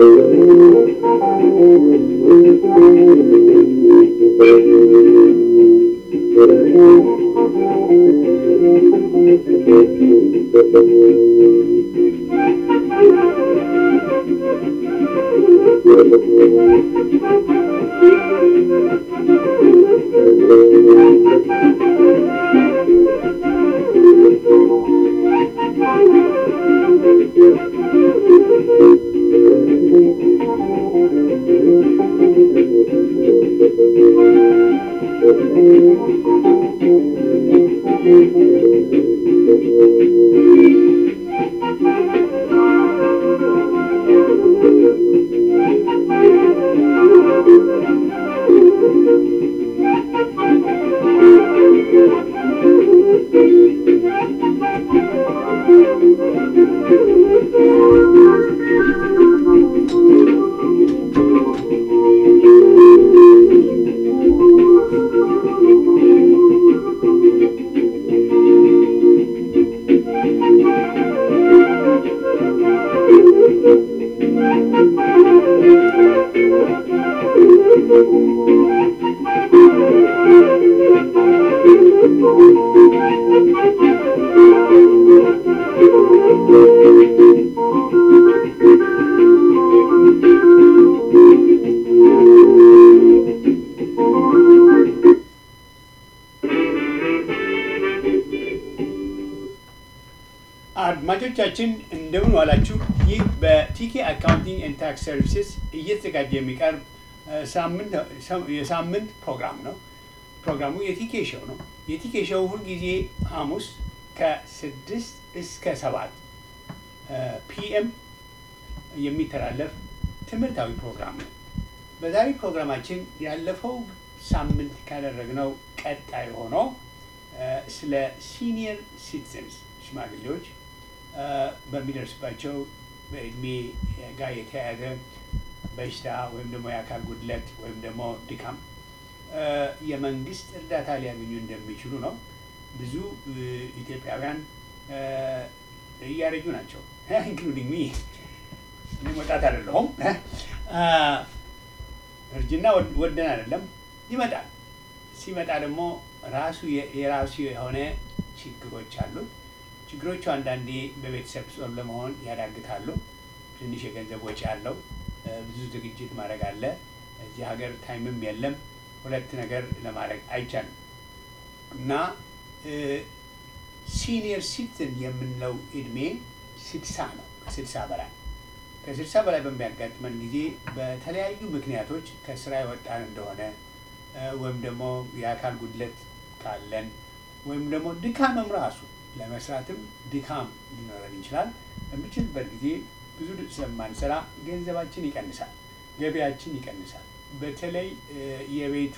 አድማጮቻችን እንደምን ዋላችሁ። ይህ በቲኬ አካውንቲንግ ኤንድ ታክስ ሰርቪስስ እየተዘጋጀ የሚቀርብ ሳምንት የሳምንት ፕሮግራም ነው። ፕሮግራሙ የቲኬ ሾው ነው። የቲኬ ሾው ሁልጊዜ ሐሙስ ከስድስት እስከ ሰባት ፒኤም የሚተላለፍ ትምህርታዊ ፕሮግራም ነው። በዛሬ ፕሮግራማችን ያለፈው ሳምንት ካደረግነው ቀጣይ ሆኖ ስለ ሲኒየር ሲቲዘንስ ሽማግሌዎች በሚደርስባቸው በእድሜ ጋር የተያያዘ በሽታ ወይም ደግሞ የአካል ጉድለት ወይም ደግሞ ድካም የመንግስት እርዳታ ሊያገኙ እንደሚችሉ ነው። ብዙ ኢትዮጵያውያን እያረጁ ናቸው። ኢንክሉዲንግ ሚ እኔ ወጣት አይደለሁም። እርጅና ወደን አይደለም ይመጣል። ሲመጣ ደግሞ ራሱ የራሱ የሆነ ችግሮች አሉት። ችግሮቹ አንዳንዴ በቤተሰብ ጾም ለመሆን ያዳግታሉ። ትንሽ የገንዘብ ወጪ አለው። ብዙ ዝግጅት ማድረግ አለ። እዚህ ሀገር ታይምም የለም። ሁለት ነገር ለማድረግ አይቻልም እና ሲኒየር ሲቲዝን የምንለው እድሜ ስድሳ ነው። ከስድሳ በላይ ከስድሳ በላይ በሚያጋጥመን ጊዜ በተለያዩ ምክንያቶች ከስራ የወጣን እንደሆነ ወይም ደግሞ የአካል ጉድለት ካለን ወይም ደግሞ ድካምም ራሱ ለመስራትም ድካም ሊኖረን ይችላል። በሚችልበት ጊዜ ብዙ ስለማንሰራ ገንዘባችን ይቀንሳል፣ ገቢያችን ይቀንሳል። በተለይ የቤቱ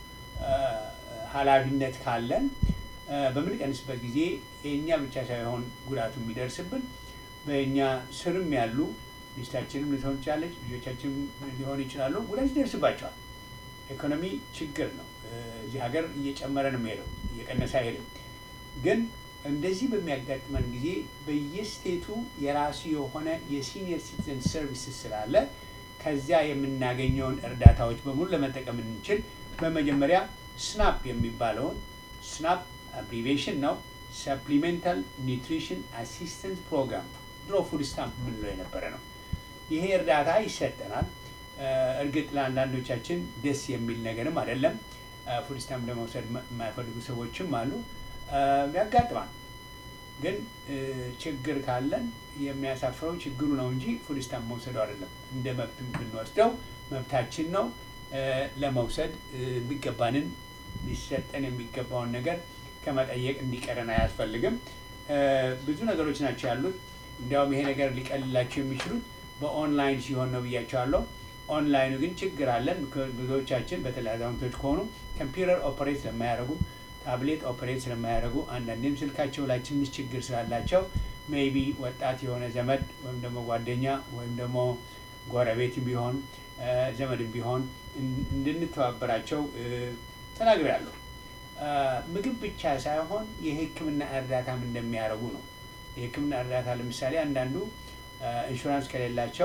ኃላፊነት ካለን በምንቀንስበት ጊዜ የእኛ ብቻ ሳይሆን ጉዳቱ የሚደርስብን በእኛ ስርም ያሉ ሚስታችንም ልትሆን ትችላለች፣ ልጆቻችንም ሊሆኑ ይችላሉ። ጉዳት ይደርስባቸዋል። ኢኮኖሚ ችግር ነው። እዚህ ሀገር እየጨመረ ነው የሚሄደው፣ እየቀነሰ አይሄድም። ግን እንደዚህ በሚያጋጥመን ጊዜ በየስቴቱ የራሱ የሆነ የሲኒየር ሲቲዘን ሰርቪስስ ስላለ ከዚያ የምናገኘውን እርዳታዎች በሙሉ ለመጠቀም እንችል በመጀመሪያ ስናፕ የሚባለውን ስናፕ አብሪቬሽን ነው፣ ሰፕሊሜንታል ኒውትሪሽን አሲስተንስ ፕሮግራም ድሮ ፉድ ስታምፕ የምንለው የነበረ ነው። ይሄ እርዳታ ይሰጠናል። እርግጥ ለአንዳንዶቻችን ደስ የሚል ነገርም አይደለም። ፉድ ስታምፕ ለመውሰድ የማይፈልጉ ሰዎችም አሉ። ያጋጥማል። ግን ችግር ካለን የሚያሳፍረው ችግሩ ነው እንጂ ፉድ ስታምፕ መውሰዱ አይደለም። እንደ መብት ብንወስደው መብታችን ነው። ለመውሰድ የሚገባንን ሊሰጠን የሚገባውን ነገር ከመጠየቅ እንዲቀረን አያስፈልግም። ብዙ ነገሮች ናቸው ያሉት። እንዲያውም ይሄ ነገር ሊቀልላቸው የሚችሉት በኦንላይን ሲሆን ነው ብያቸዋለሁ። ኦንላይኑ ግን ችግር አለን። ብዙዎቻችን በተለይ አዛውንቶች ከሆኑ ኮምፒውተር ኦፐሬት ስለማያደርጉ ታብሌት ኦፐሬት ስለማያደርጉ አንዳንዴም ስልካቸው ላይ ትንሽ ችግር ስላላቸው ሜይቢ ወጣት የሆነ ዘመድ ወይም ደግሞ ጓደኛ ወይም ደግሞ ጎረቤት ቢሆን ዘመድም ቢሆን እንድንተባበራቸው ተናግሬያለሁ። ምግብ ብቻ ሳይሆን የሕክምና እርዳታም እንደሚያደርጉ ነው። የሕክምና እርዳታ ለምሳሌ አንዳንዱ ኢንሹራንስ ከሌላቸው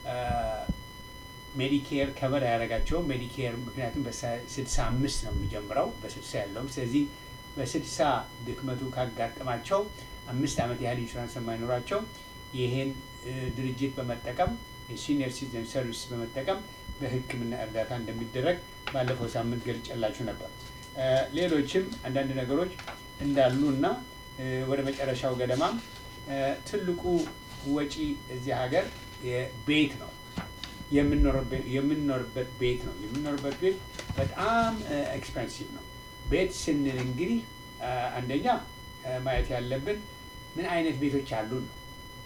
ሜዲኬር ከበር አያደርጋቸውም። ሜዲኬር ምክንያቱም በስልሳ አምስት ነው የሚጀምረው በስልሳ ያለውም። ስለዚህ በስልሳ ድክመቱ ካጋጠማቸው አምስት ዓመት ያህል ኢንሹራንስ የማይኖራቸው ይህን ድርጅት በመጠቀም የሲኒየር ሲቲዝን ሰርቪስ በመጠቀም በሕክምና እርዳታ እንደሚደረግ ባለፈው ሳምንት ገልጬላችሁ ነበር። ሌሎችም አንዳንድ ነገሮች እንዳሉ እና ወደ መጨረሻው ገደማ ትልቁ ወጪ እዚህ ሀገር ቤት ነው። የምንኖርበት ቤት ነው። የምንኖርበት ቤት በጣም ኤክስፐንሲቭ ነው። ቤት ስንል እንግዲህ አንደኛ ማየት ያለብን ምን አይነት ቤቶች አሉን ነው።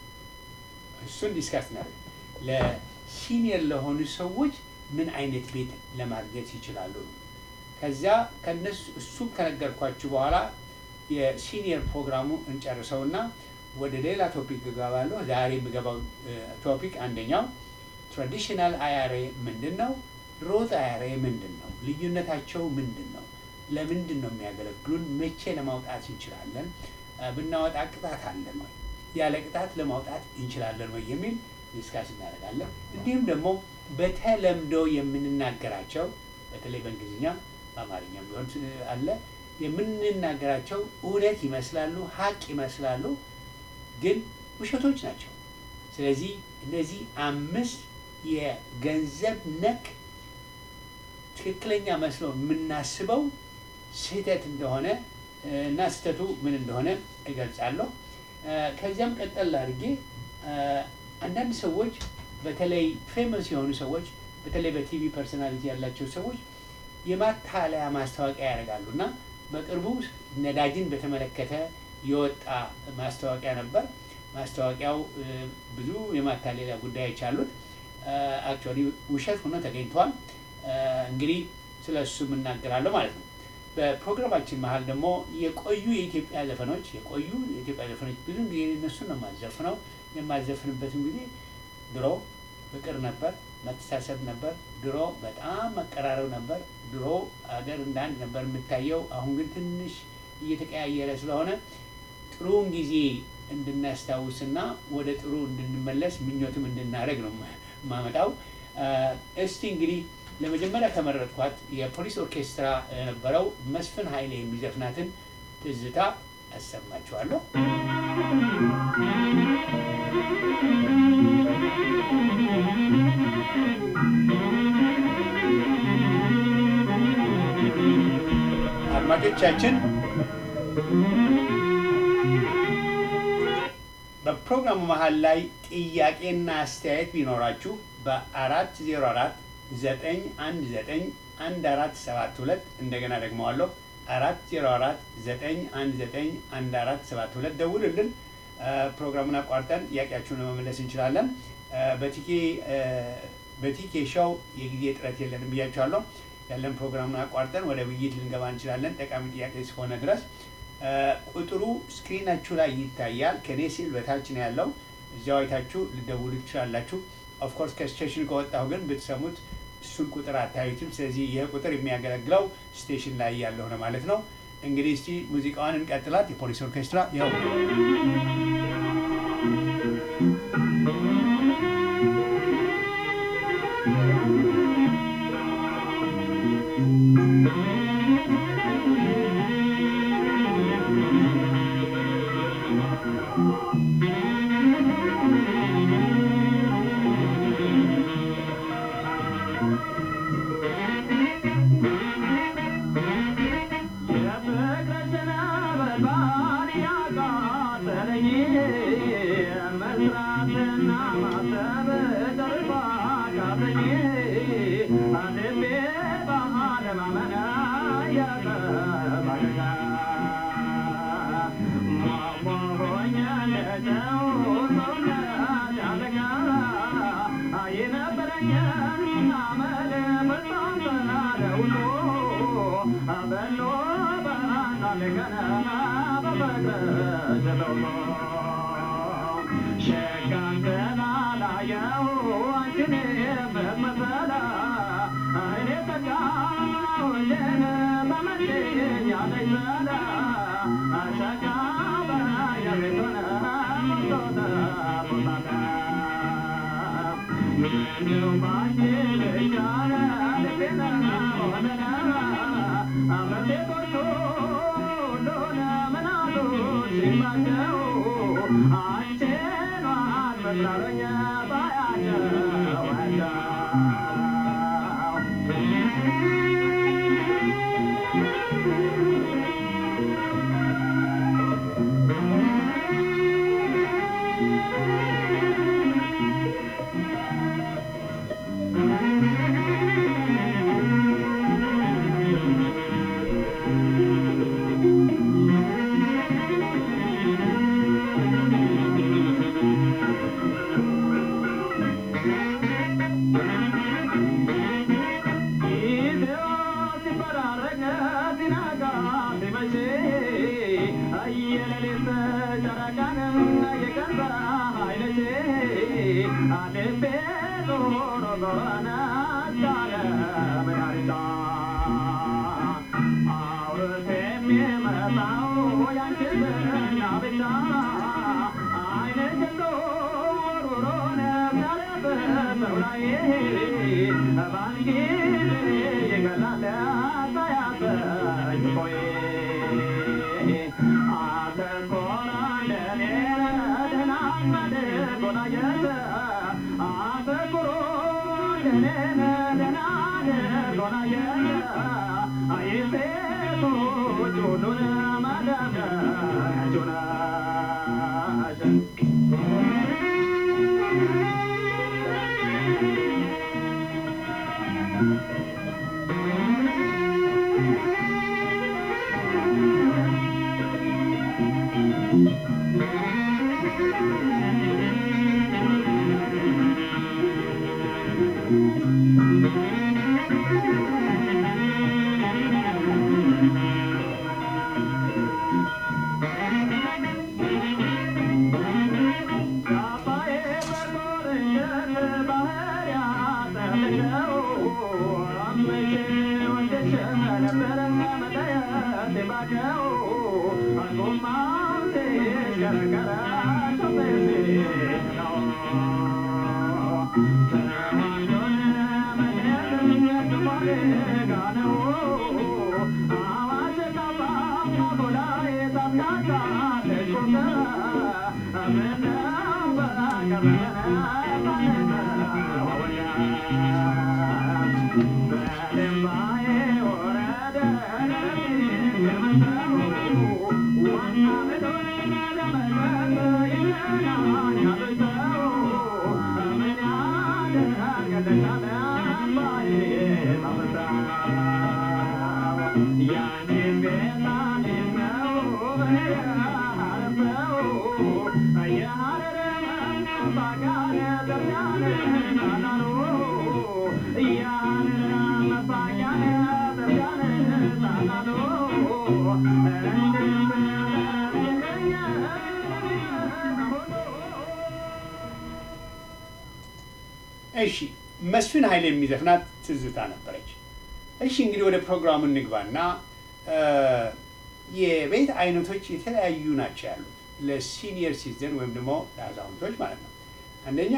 እሱን ዲስካስ እናደርግ። ለሲኒየር ለሆኑ ሰዎች ምን አይነት ቤት ለማግኘት ይችላሉ ነው። ከዚያ ከነሱ እሱን ከነገርኳችሁ በኋላ የሲኒየር ፕሮግራሙ እንጨርሰውና ወደ ሌላ ቶፒክ እገባለሁ። ዛሬ የምገባው ቶፒክ አንደኛው ትራዲሽናል አያሬ ምንድን ነው? ሮት አያሬ ምንድን ነው? ልዩነታቸው ምንድን ነው? ለምንድን ነው የሚያገለግሉን? መቼ ለማውጣት እንችላለን? ብናወጣ ቅጣት አለን ወይ? ያለ ቅጣት ለማውጣት እንችላለን ወይ የሚል ዲስካስ እናደርጋለን። እንዲሁም ደግሞ በተለምዶ የምንናገራቸው በተለይ በእንግሊዝኛ በአማርኛም ቢሆን አለ የምንናገራቸው እውነት ይመስላሉ፣ ሀቅ ይመስላሉ፣ ግን ውሸቶች ናቸው። ስለዚህ እነዚህ አምስት የገንዘብ ነክ ትክክለኛ መስሎ የምናስበው ስህተት እንደሆነ እና ስህተቱ ምን እንደሆነ እገልጻለሁ። ከዚያም ቀጠል አድርጌ አንዳንድ ሰዎች በተለይ ፌመስ የሆኑ ሰዎች በተለይ በቲቪ ፐርሶናሊቲ ያላቸው ሰዎች የማታለያ ማስታወቂያ ያደርጋሉ እና በቅርቡ ነዳጅን በተመለከተ የወጣ ማስታወቂያ ነበር። ማስታወቂያው ብዙ የማታለያ ጉዳዮች አሉት። አክቹዋሊ ውሸት ሆኖ ተገኝቷል። እንግዲህ ስለ እሱ የምናገራለሁ ማለት ነው። በፕሮግራማችን መሀል ደግሞ የቆዩ የኢትዮጵያ ዘፈኖች የቆዩ የኢትዮጵያ ዘፈኖች ብዙ ጊዜ እነሱን ነው የማዘፍነው። የማዘፍንበትም ጊዜ ድሮ ፍቅር ነበር፣ መተሳሰብ ነበር። ድሮ በጣም መቀራረብ ነበር። ድሮ አገር እንዳንድ ነበር የምታየው። አሁን ግን ትንሽ እየተቀያየረ ስለሆነ ጥሩውን ጊዜ እንድናስታውስና ወደ ጥሩ እንድንመለስ ምኞትም እንድናደርግ ነው የማመጣው። እስቲ እንግዲህ ለመጀመሪያ ከመረጥኳት የፖሊስ ኦርኬስትራ የነበረው መስፍን ኃይሌ የሚዘፍናትን ትዝታ አሰማችኋለሁ። አድማጮቻችን በፕሮግራሙ መሀል ላይ ጥያቄና አስተያየት ቢኖራችሁ በአራት ዜሮ አራት ዘጠኝ አንድ ዘጠኝ አንድ አራት ሰባት ሁለት እንደገና ደግመዋለሁ አራት ዜሮ አራት ዘጠኝ አንድ ዘጠኝ አንድ አራት ሰባት ሁለት ደውልልን። ፕሮግራሙን አቋርጠን ጥያቄያችሁን ለመመለስ እንችላለን። በቲኬ በቲኬ ሾው የጊዜ እጥረት የለንም ብያችኋለሁ። ያለን ፕሮግራሙን አቋርጠን ወደ ውይይት ልንገባ እንችላለን፣ ጠቃሚ ጥያቄ እስከሆነ ድረስ። ቁጥሩ ስክሪናችሁ ላይ ይታያል። ከኔ ሲል በታች ነው ያለው። እዚያው አይታችሁ ልደውሉ ትችላላችሁ። ኦፍኮርስ ከስቴሽን ከወጣሁ ግን ብትሰሙት እሱን ቁጥር አታዩትም። ስለዚህ ይህ ቁጥር የሚያገለግለው ስቴሽን ላይ ያለው ነው ማለት ነው። እንግዲህ እስቲ ሙዚቃዋን እንቀጥላት። የፖሊስ ኦርኬስትራ ያው እሺ መስፍን ኃይል የሚዘፍናት ትዝታ ነበረች። እሺ እንግዲህ ወደ ፕሮግራሙ እንግባና የቤት አይነቶች የተለያዩ ናቸው ያሉት ለሲኒየር ሲቲዝን ወይም ደግሞ ለአዛውንቶች ማለት ነው። አንደኛ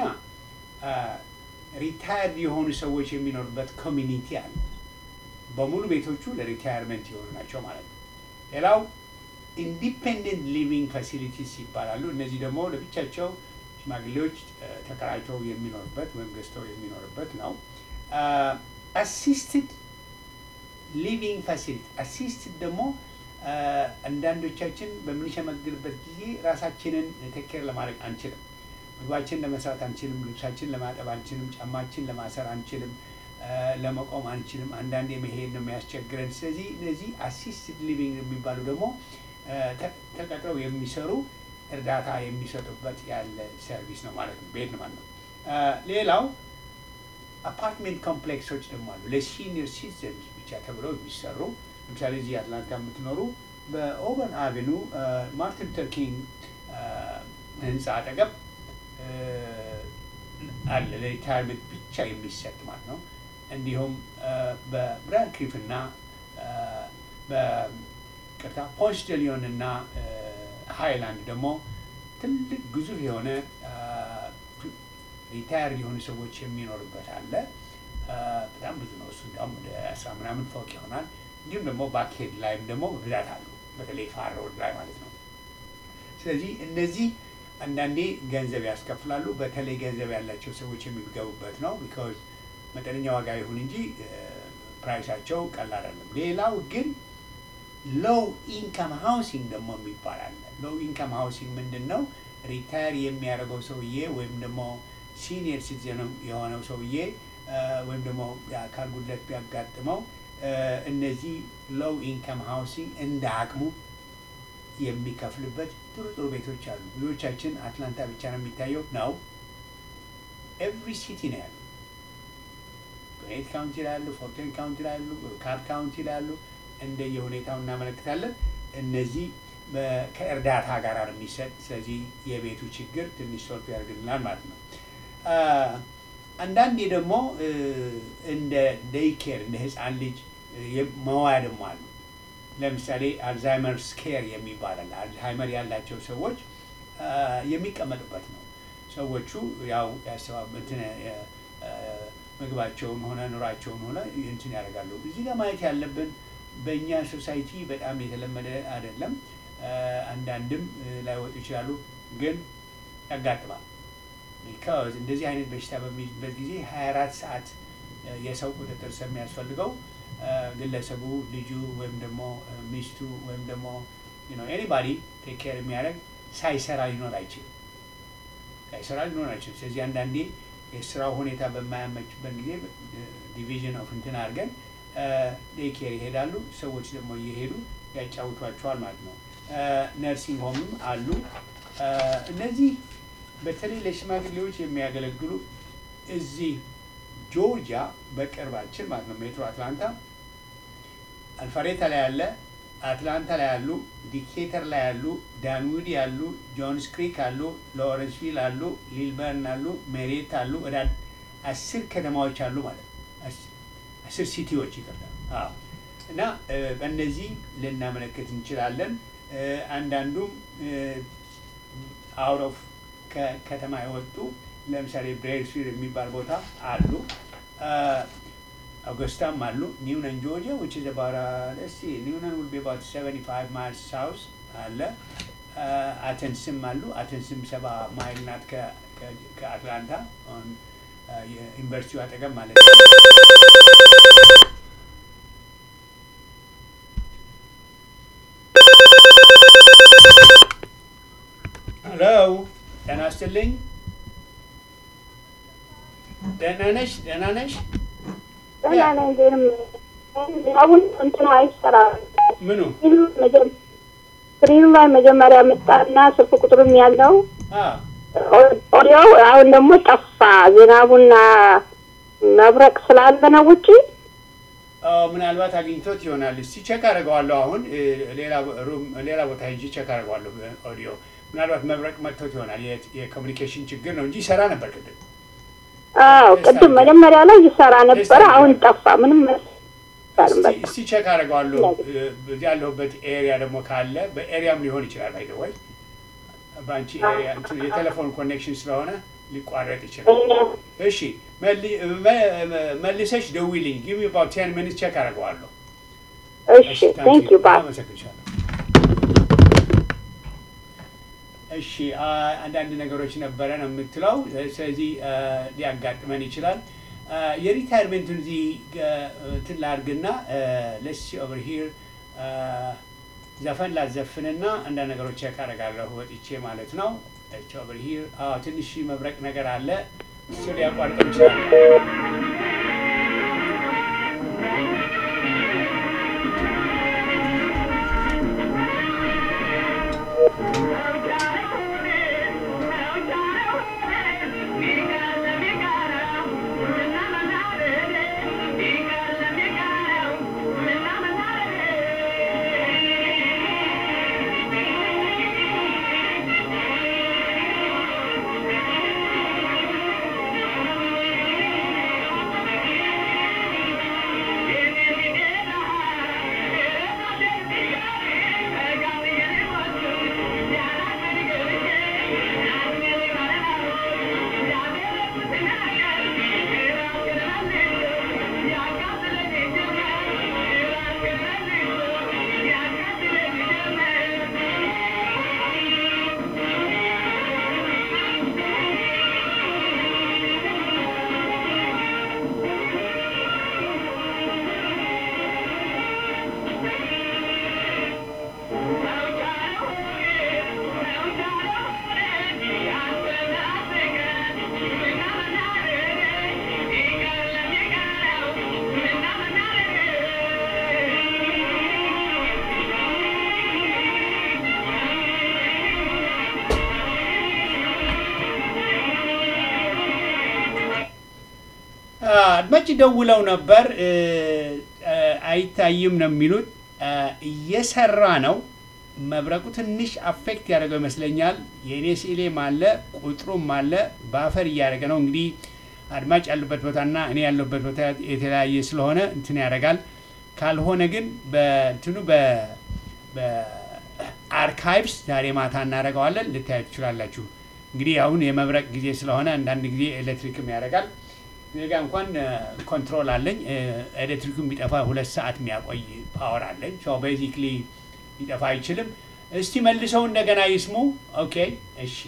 ሪታየርድ የሆኑ ሰዎች የሚኖሩበት ኮሚኒቲ አለ። በሙሉ ቤቶቹ ለሪታየርመንት የሆኑ ናቸው ማለት ነው። ሌላው ኢንዲፔንደንት ሊቪንግ ፋሲሊቲስ ይባላሉ። እነዚህ ደግሞ ለብቻቸው ሽማግሌዎች ተከራይተው የሚኖርበት ወይም ገዝተው የሚኖርበት ነው። አሲስትድ ሊቪንግ ፋሲሊቲ አሲስትድ ደግሞ አንዳንዶቻችን በምንሸመግልበት ጊዜ ራሳችንን ቴኬር ለማድረግ አንችልም። ምግባችን ለመስራት አንችልም። ልብሳችን ለማጠብ አንችልም። ጫማችን ለማሰር አንችልም። ለመቆም አንችልም። አንዳንዴ መሄድ ነው የሚያስቸግረን። ስለዚህ እነዚህ አሲስትድ ሊቪንግ የሚባሉ ደግሞ ተቀጥረው የሚሰሩ እርዳታ የሚሰጡበት ያለ ሰርቪስ ነው ማለት ነው። ቤት ነው ማለት ነው። ሌላው አፓርትሜንት ኮምፕሌክሶች ደግሞ አሉ ለሲኒየር ሲቲዘንስ ብቻ ተብለው የሚሰሩ ለምሳሌ እዚህ አትላንታ የምትኖሩ በኦበን አቬኑ ማርቲን ሉተር ኪንግ ህንፃ አጠገብ አለ ለሪታይርመንት ብቻ የሚሰጥ ማለት ነው። እንዲሁም በብራድ ክሪፍ እና በቅርታ ፖንስ ደሊዮን እና ሃይላንድ ደግሞ ትልቅ ግዙፍ የሆነ ሪታየር የሆኑ ሰዎች የሚኖርበት አለ። በጣም ብዙ ነው እሱ እንዲያውም ወደ አስራ ምናምን ፎቅ ይሆናል። እንዲሁም ደግሞ ባክሄድ ላይም ደግሞ በብዛት አሉ፣ በተለይ ፋር ሮድ ላይ ማለት ነው። ስለዚህ እነዚህ አንዳንዴ ገንዘብ ያስከፍላሉ። በተለይ ገንዘብ ያላቸው ሰዎች የሚገቡበት ነው። ቢካዝ መጠነኛ ዋጋ ይሁን እንጂ ፕራይሳቸው ቀላል አይደለም። ሌላው ግን ሎው ኢንካም ሃውሲንግ ደግሞ የሚባል አለ። ሎው ኢንካም ሃውሲንግ ምንድን ነው? ሪታየር የሚያደርገው ሰውዬ ወይም ደግሞ ሲኒየር ሲቲዝን የሆነው ሰውዬ ወይም ደግሞ የአካል ጉድለት ቢያጋጥመው እነዚህ ሎው ኢንካም ሃውሲንግ እንደ አቅሙ የሚከፍልበት ጥሩ ጥሩ ቤቶች አሉ። ብዙዎቻችን አትላንታ ብቻ ነው የሚታየው ነው። ኤቭሪ ሲቲ ነው ያሉ። ግሬት ካውንቲ ላይ ያሉ፣ ፎርቴን ካውንቲ ላይ ያሉ፣ ካፕ ካውንቲ ላይ ያሉ እንደየ ሁኔታው እናመለክታለን። እነዚህ ከእርዳታ ጋር ነው የሚሰጥ። ስለዚህ የቤቱ ችግር ትንሽ ሶልፍ ያደርግልናል ማለት ነው። አንዳንዴ ደግሞ እንደ ዴይኬር እንደ ህፃን ልጅ መዋያ ደግሞ አሉ። ለምሳሌ አልዛይመርስ ኬር የሚባል አለ። አልዛይመር ያላቸው ሰዎች የሚቀመጡበት ነው። ሰዎቹ ያው እንትን ምግባቸውን ሆነ ኑሯቸውን ሆነ እንትን ያደርጋሉ። እዚህ ጋር ማየት ያለብን በእኛ ሶሳይቲ በጣም የተለመደ አይደለም። አንዳንድም ላይወጡ ይችላሉ፣ ግን ያጋጥማል። ቢካዝ እንደዚህ አይነት በሽታ በሚይዝበት ጊዜ ሀያ አራት ሰዓት የሰው ቁጥጥር ስለሚያስፈልገው ግለሰቡ ልጁ ወይም ደግሞ ሚስቱ ወይም ደግሞ ኤኒባዲ ቴክ ኬር የሚያደርግ ሳይሰራ ሊኖር አይችልም። ሳይሰራ ሊኖር አይችልም። ስለዚህ አንዳንዴ የስራው ሁኔታ በማያመችበት ጊዜ ዲቪዥን ኦፍ እንትን አድርገን ዴይ ኬር ይሄዳሉ። ሰዎች ደግሞ እየሄዱ ያጫውቷቸዋል ማለት ነው። ነርሲንግ ሆምም አሉ። እነዚህ በተለይ ለሽማግሌዎች የሚያገለግሉ እዚህ ጆርጂያ በቅርባችን ማለት ነው ሜትሮ አትላንታ አልፋሬታ ላይ ያለ፣ አትላንታ ላይ ያሉ፣ ዲኬተር ላይ ያሉ፣ ዳንዊድ ያሉ፣ ጆንስ ክሪክ አሉ፣ ሎረንስቪል አሉ፣ ሊልበርን አሉ፣ ሜሬት አሉ። ወደ አስር ከተማዎች አሉ ማለት ነው። አስር ሲቲዎች ይቀርታል እና በእነዚህ ልናመለክት እንችላለን። አንዳንዱም አውት ኦፍ ከከተማ የወጡ ለምሳሌ ብሬድስፊልድ የሚባል ቦታ አሉ። አውገስታም አሉ። ኒውነን ጆርጂያ ዊች ኢዝ አባውት እስቲ ኒውነን ዊል ቢ አባውት 75 ማይልስ ሳውስ አለ። አተንስም አሉ። አተንስም ሰባ ማይል ናት ከአትላንታ ዩኒቨርሲቲው አጠገብ ማለት ነው። ሄሎ ጤና ይስጥልኝ። ደህና ነሽ? ደህና ነሽ? ደህና ነኝ። ግን አሁን እንትኑ አይሰራም። ምኑ ስክሪኑ ላይ መጀመሪያ መጣና ስልክ ቁጥሩም ያለው ኦዲዮ አሁን ደግሞ ጠፋ። ዝናቡና መብረቅ ስላለ ነው ውጪ ምናልባት አግኝቶት ይሆናል። እስቲ ቼክ አደርገዋለሁ። አሁን ሌላ ቦታ ሄጄ ቼክ አደርገዋለሁ። ኦዲዮ ምናልባት መብረቅ መጥቶት ይሆናል። የኮሚኒኬሽን ችግር ነው እንጂ ይሰራ ነበር ቅድም። አዎ ቅድም መጀመሪያ ላይ ይሰራ ነበረ። አሁን ጠፋ። ምንም እስቲ ቼክ አደርገዋለሁ። እዚህ ያለሁበት ኤሪያ ደግሞ ካለ በኤሪያም ሊሆን ይችላል። ባይ ወይ በአንቺ ኤሪያ የቴሌፎን ኮኔክሽን ስለሆነ ሊቋረጥ ይችላል። እሺ መልሰሽ ደውይልኝ። ጊቭ ሚ አባውት ቴን ሚኒትስ ቼክ አደርገዋለሁ። እሺ ቴንክ ዩ ባይ አመሰግንሻለሁ። እሺ አንዳንድ ነገሮች ነበረ ነው የምትለው። ስለዚህ ሊያጋጥመን ይችላል። የሪታይርሜንቱን እዚህ እንትን ላድርግና ለሲ ኦቨር ሂር ዘፈን ላዘፍንና አንዳንድ ነገሮች ቼክ አደርጋለሁ ወጥቼ ማለት ነው። ለሲ ኦቨር ሂር ትንሽ መብረቅ ነገር አለ። እሱ ሊያቋርጠው ይችላል። አድማጭ ደውለው ነበር እ፣ እ፣ አይታይም ነው የሚሉት እ፣ እየሰራ ነው። መብረቁ ትንሽ አፌክት ያደረገው ይመስለኛል። የእኔ ስዕሌም አለ ቁጥሩም አለ በአፈር እያደረገ ነው። እንግዲህ አድማጭ ያሉበት ቦታና እኔ ያለሁበት ቦታ የተለያየ ስለሆነ እንትን ያደርጋል። ካልሆነ ግን በእንትኑ በ- በአርካይቭስ ዛሬ ማታ እናደርገዋለን ልታዩ ትችላላችሁ። እንግዲህ አሁን የመብረቅ ጊዜ ስለሆነ አንዳንድ ጊዜ ኤሌክትሪክም ያደርጋል። እኔ ጋ እንኳን ኮንትሮል አለኝ። ኤሌክትሪኩ የሚጠፋ ሁለት ሰዓት የሚያቆይ ፓወር አለኝ። ሶ ቤዚክሊ ሊጠፋ አይችልም። እስቲ መልሰው እንደገና ይስሙ። ኦኬ እሺ።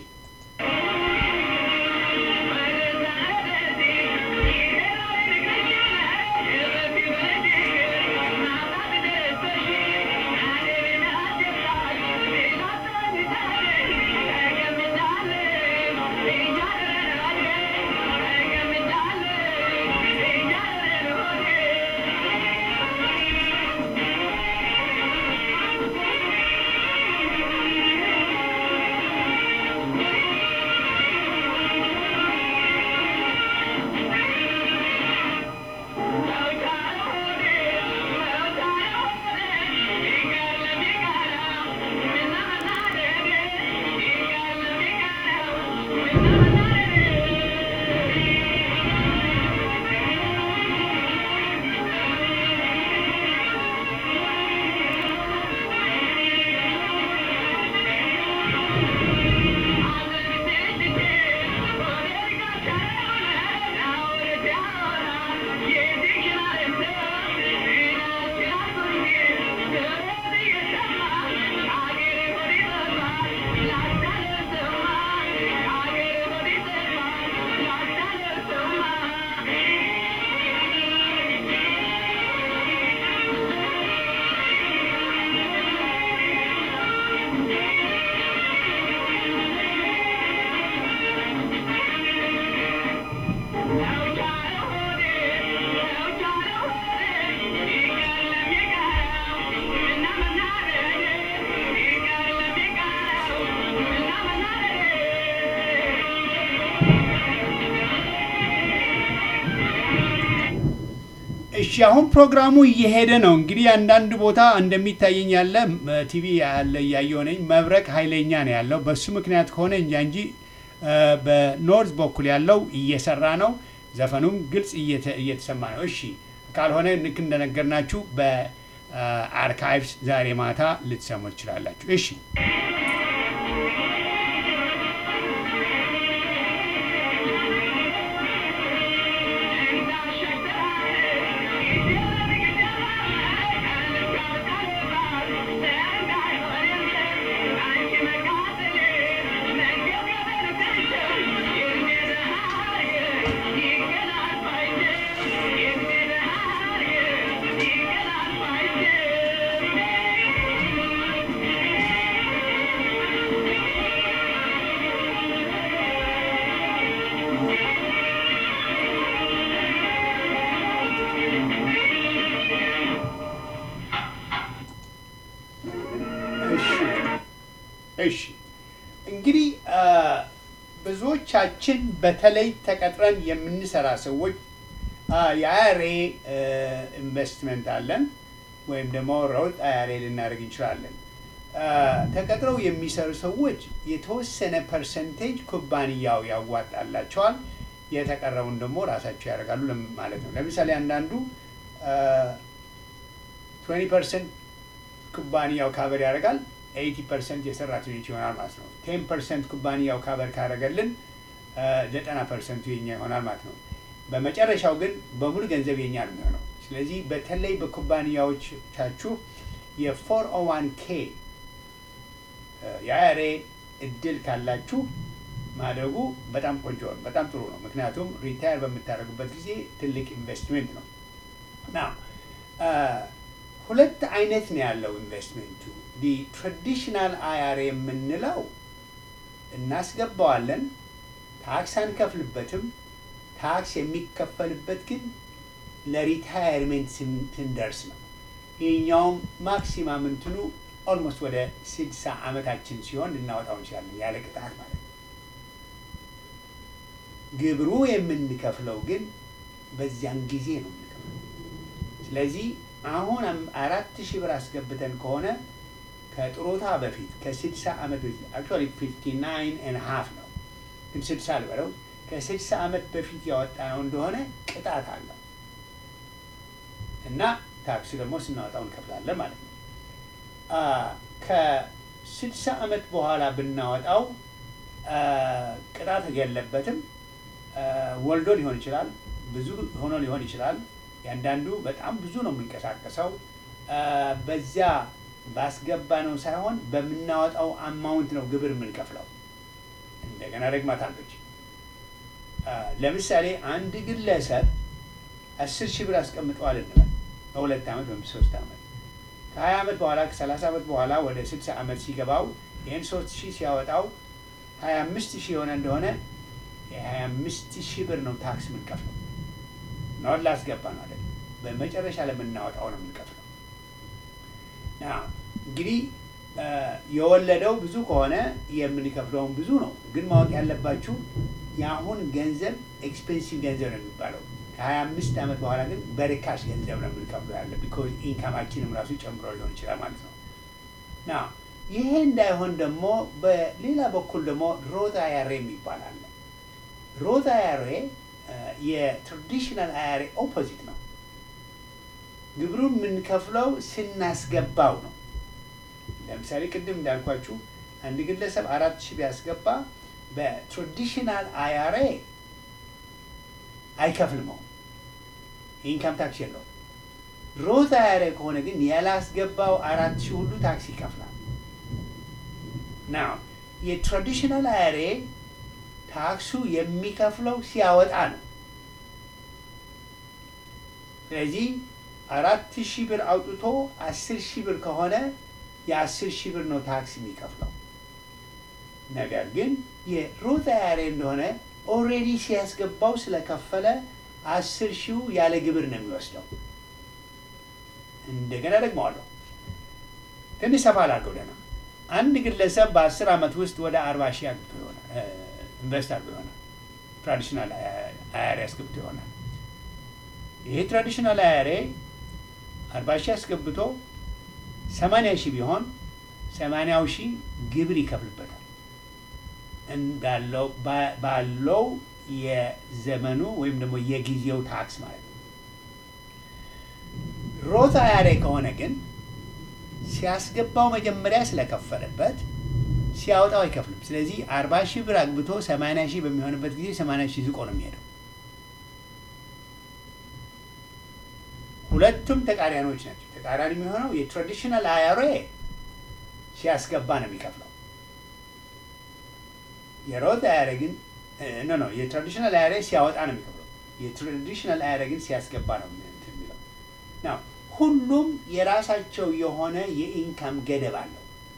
እሺ አሁን ፕሮግራሙ እየሄደ ነው። እንግዲህ አንዳንድ ቦታ እንደሚታየኝ ያለ ቲቪ ያለ እያየሁ ነኝ። መብረቅ ኃይለኛ ነው ያለው። በሱ ምክንያት ከሆነ እንጃ እንጂ እ፣ በኖርዝ በኩል ያለው እየሰራ ነው። ዘፈኑም ግልጽ እየተ- እየተሰማ ነው። እሺ ካልሆነ ልክ እንደነገርናችሁ በአርካይቭስ ዛሬ ማታ ልትሰሙ ትችላላችሁ። እሺ እሺ እሺ እንግዲህ አ፣ ብዙዎቻችን በተለይ ተቀጥረን የምንሰራ ሰዎች የአያሬ ኢንቨስትመንት አለን ወይም ደግሞ ሮጥ አያሬ ልናደርግ እንችላለን። አ፣ ተቀጥረው የሚሰሩ ሰዎች የተወሰነ ፐርሰንቴጅ ኩባንያው ያዋጣላቸዋል። የተቀረውን ደግሞ ራሳቸው ያደርጋሉ ለም- ማለት ነው። ለምሳሌ አንዳንዱ ትዌንቲ ፐርሰንት ኩባንያው ካቨር ያደርጋል። ኤይቲ ፐርሰንት የሰራተኞች ይሆናል ማለት ነው። ቴን ፐርሰንት ኩባንያው ካቨር ካደረገልን ዘጠና ፐርሰንቱ የኛ ይሆናል ማለት ነው። በመጨረሻው ግን በሙሉ ገንዘብ የኛ ነው የሚሆነው። ስለዚህ በተለይ በኩባንያዎቻችሁ የፎር ኦ ዋን ኬ የአያሬ እድል ካላችሁ ማድረጉ በጣም ቆንጆ ነው፣ በጣም ጥሩ ነው። ምክንያቱም ሪታየር በምታደርጉበት ጊዜ ትልቅ ኢንቨስትሜንት ነው ና ሁለት አይነት ነው ያለው ኢንቨስትሜንቱ። ዲ ትራዲሽናል አያሬ የምንለው እናስገባዋለን፣ ታክስ አንከፍልበትም። ታክስ የሚከፈልበት ግን ለሪታየርሜንት ስንደርስ ነው። ይህኛውም ማክሲማም እንትኑ ኦልሞስት ወደ ስድሳ ዓመታችን ሲሆን ልናወጣው እንችላለን ያለ ቅጣት ማለት ነው። ግብሩ የምንከፍለው ግን በዚያን ጊዜ ነው የምንከፍለው። ስለዚህ አሁን አም- አራት ሺህ ብር አስገብተን ከሆነ ከጥሮታ በፊት ከስድሳ ዓመት በፊት አክቹዋሊ ፊፍቲ ናይን ኤንድ ሀፍ ነው ግን ስድሳ ልበለው ከስድሳ ዓመት በፊት ያወጣነው እንደሆነ ቅጣት አለው እና ታክሲ ደግሞ ስናወጣው እንከፍላለን ማለት ነው። አ፣ ከስድሳ ዓመት በኋላ ብናወጣው አ፣ ቅጣት የለበትም። አ፣ ወልዶ ሊሆን ይችላል፣ ብዙ ሆኖ ሊሆን ይችላል። ያንዳንዱ በጣም ብዙ ነው የሚንቀሳቀሰው። አ፣ በዚያ ባስገባ ነው ሳይሆን በምናወጣው አማውንት ነው ግብር የምንከፍለው። እንደገና ደግማታለች። አ፣ ለምሳሌ አንድ ግለሰብ አስር ሺህ ብር አስቀምጠዋል እንበል በሁለት ዓመት ወይም ሶስት ዓመት ከሀያ ዓመት በኋላ ከሰላሳ ዓመት በኋላ ወደ ስልሳ ዓመት ሲገባው ይህን ሶስት ሺህ ሲያወጣው ሀያ አምስት ሺህ የሆነ እንደሆነ የሀያ አምስት ሺህ ብር ነው ታክስ የምንከፍለው። ነውን ላስገባ ነው አይደል? በመጨረሻ ለምናወጣው ነው የምንከፍለው። ና እንግዲህ አ፣ የወለደው ብዙ ከሆነ የምንከፍለውን ብዙ ነው። ግን ማወቅ ያለባችሁ የአሁን ገንዘብ ኤክስፔንሲቭ ገንዘብ ነው የሚባለው። ከሀያ አምስት ዓመት በኋላ ግን በርካሽ ገንዘብ ነው የምንከፍለው ያለ ቢኮዝ ኢንካማችንም ራሱ ጨምሮ ሊሆን ይችላል ማለት ነው። ና ይሄ እንዳይሆን ደግሞ በሌላ በኩል ደግሞ ሮት አያሬ የሚባል አለ። ሮት አያሬ የትራዲሽናል አያሬ ኦፖዚት ነው። ግብሩን የምንከፍለው ስናስገባው ነው። ለምሳሌ ቅድም እንዳልኳችሁ አንድ ግለሰብ አራት ሺህ ቢያስገባ በትራዲሽናል አያሬ አይከፍልመው ኢንካም ታክስ የለውም። ሮት አያሬ ከሆነ ግን ያላስገባው አራት ሺህ ሁሉ ታክስ ይከፍላል። ናው የትራዲሽናል አያሬ ታክሱ የሚከፍለው ሲያወጣ ነው። ስለዚህ አራት ሺህ ብር አውጥቶ አስር ሺህ ብር ከሆነ የአስር ሺህ ብር ነው ታክስ የሚከፍለው። ነገር ግን የሮት አያሬ እንደሆነ ኦልሬዲ ሲያስገባው ስለከፈለ አስር ሺው ያለ ግብር ነው የሚወስደው። እንደገና ደግመዋለሁ። ትንሽ ሰፋ ላድርገው ደህና አንድ ግለሰብ በአስር ዓመት ውስጥ ወደ አርባ ሺህ አግብቶ ይሆናል ኢንቨስት አድርጎ ይሆናል። ትራዲሽናል አያሬ አስገብቶ ይሆናል። ይሄ ትራዲሽናል አያሬ አርባ ሺህ አስገብቶ ሰማንያ ሺህ ቢሆን ሰማንያው ሺህ ግብር ይከፍልበታል እንዳለው ባ- ባለው የዘመኑ ወይም ደግሞ የጊዜው ታክስ ማለት ነው። ሮት አያሬ ከሆነ ግን ሲያስገባው መጀመሪያ ስለከፈለበት ሲያወጣው አይከፍልም። ስለዚህ አርባ ሺህ ብር አግብቶ ሰማንያ ሺህ በሚሆንበት ጊዜ ሰማንያ ሺህ ዝቆ ነው የሚሄደው። ሁለቱም ተቃራኒዎች ናቸው። ተቃራኒ የሚሆነው የትራዲሽናል አያሬ ሲያስገባ ነው የሚከፍለው። የሮት አያሬ ግን ኖ ኖ የትራዲሽናል አያሬ ሲያወጣ ነው የሚከፍለው። የትራዲሽናል አያሬ ግን ሲያስገባ ነው እንትን የሚለው ናው ሁሉም የራሳቸው የሆነ የኢንካም ገደብ አለው።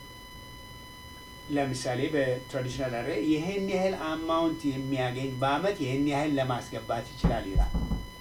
ለምሳሌ በትራዲሽናል አያሬ ይህን ያህል አማውንት የሚያገኝ በአመት ይህን ያህል ለማስገባት ይችላል ይላል።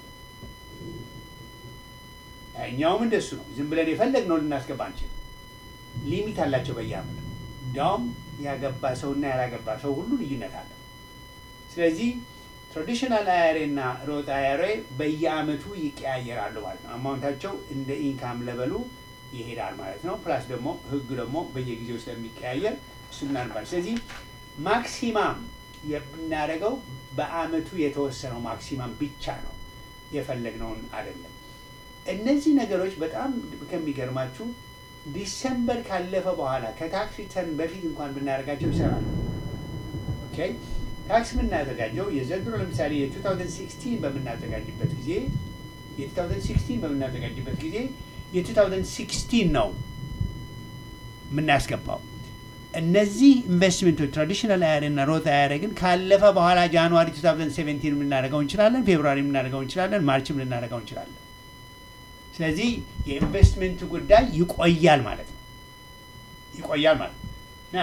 እኛውም እንደሱ ነው። ዝም ብለን የፈለግነው ልናስገባ አንችልም። ሊሚት አላቸው በየአመቱ። እንዲያውም ያገባ ሰውና ያላገባ ሰው ሁሉ ልዩነት አለው። ስለዚህ ትራዲሽናል አያሬ እና ሮት አያሬ በየአመቱ ይቀያየራሉ ማለት ነው። አማውንታቸው እንደ ኢንካም ለበሉ ይሄዳል ማለት ነው። ፕላስ ደግሞ ህግ ደግሞ በየጊዜው ስለሚቀያየር እሱ ምናልባል። ስለዚህ ማክሲማም የምናደርገው በአመቱ የተወሰነው ማክሲማም ብቻ ነው፣ የፈለግነውን አይደለም። እነዚህ ነገሮች በጣም ከሚገርማችሁ ዲሰምበር ካለፈ በኋላ ከታክስ ሪተርን በፊት እንኳን ብናደርጋቸው ይሰራሉ። ኦኬ ታክስ የምናዘጋጀው የዘንድሮ ለምሳሌ የ2016 በምናዘጋጅበት ጊዜ የ2016 በምናዘጋጅበት ጊዜ የ2016 ነው የምናስገባው። እነዚህ ኢንቨስትመንቶች ትራዲሽናል አያሬ እና ሮት አያሬ ግን ካለፈ በኋላ ጃንዋሪ 2017 የምናደርገው እንችላለን፣ ፌብሩዋሪ የምናደርገው እንችላለን፣ ማርችም ልናደርገው እንችላለን። ስለዚህ የኢንቨስትመንቱ ጉዳይ ይቆያል ማለት ነው። ይቆያል ማለት ነው። ና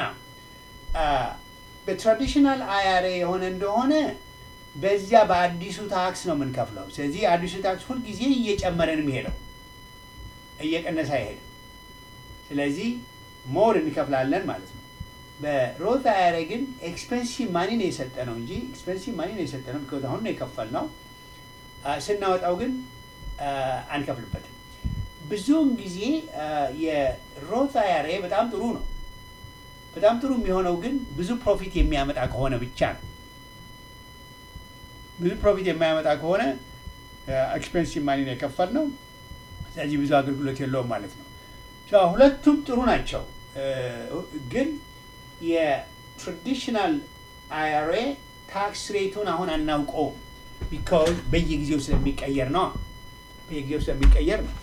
በትራዲሽናል አያሬ የሆነ እንደሆነ በዚያ በአዲሱ ታክስ ነው የምንከፍለው። ስለዚህ አዲሱ ታክስ ሁልጊዜ እየጨመረ ነው የሚሄደው፣ እየቀነሰ አይሄድም። ስለዚህ ሞር እንከፍላለን ማለት ነው። በሮት አያሬ ግን ኤክስፔንሲቭ ማኒ ነው የሰጠ ነው እንጂ ኤክስፔንሲቭ ማኒ ነው የሰጠ ነው። ቢኮዝ አሁን ነው የከፈልነው። ስናወጣው ግን አንከፍልበትም። ብዙውን ጊዜ የሮት አያሬ በጣም ጥሩ ነው። በጣም ጥሩ የሚሆነው ግን ብዙ ፕሮፊት የሚያመጣ ከሆነ ብቻ ነው። ብዙ ፕሮፊት የማያመጣ ከሆነ ኤክስፔንሲቭ ማኒ ነው የከፈልነው። ስለዚህ ብዙ አገልግሎት የለውም ማለት ነው። ሁለቱም ጥሩ ናቸው። ግን የትራዲሽናል አይአርኤ ታክስ ሬቱን አሁን አናውቀውም። ቢካዝ በየጊዜው ስለሚቀየር ነው። በየጊዜው ስለሚቀየር ነው።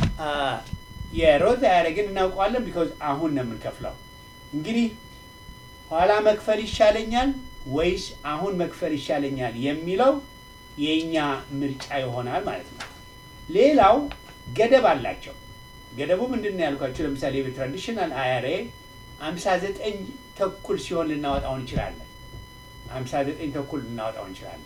የሮዝ አይአርኤ ግን እናውቀዋለን። ቢካዝ አሁን ነው የምንከፍለው። እንግዲህ ኋላ መክፈል ይሻለኛል ወይስ አሁን መክፈል ይሻለኛል የሚለው የእኛ ምርጫ ይሆናል ማለት ነው። ሌላው ገደብ አላቸው። ገደቡ ምንድን ነው ያልኳቸው? ለምሳሌ በትራዲሽናል አይአርኤ አምሳ ዘጠኝ ተኩል ሲሆን ልናወጣው እንችላለን። አምሳ ዘጠኝ ተኩል ልናወጣው እንችላለን።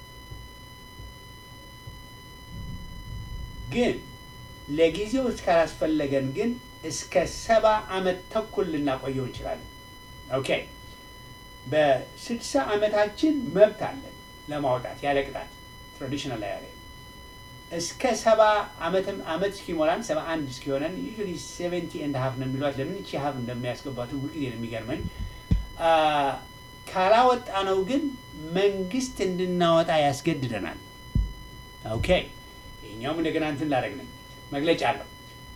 ግን ለጊዜው እስካላስፈለገን ግን እስከ ሰባ ዓመት ተኩል ልናቆየው እንችላለን። ኦኬ በስድሳ ዓመታችን መብት አለን ለማውጣት ያለ ቅጣት ትራዲሽናል አይአርኤ እስከ ሰባ ዓመትም ዓመት እስኪሞላን ሰባ አንድ እስኪሆነን ዩዥዋሊ ሴቨንቲ ኤንድ ሀፍ ነው የሚሏት። ለምን ይቺ ሀፍ እንደሚያስገባቱ ሁልጊዜ ነው የሚገርመኝ። ካላወጣ ነው ግን መንግስት እንድናወጣ ያስገድደናል። ኦኬ ይኛውም እንደገና እንትን ላደረግ ነኝ መግለጫ አለው።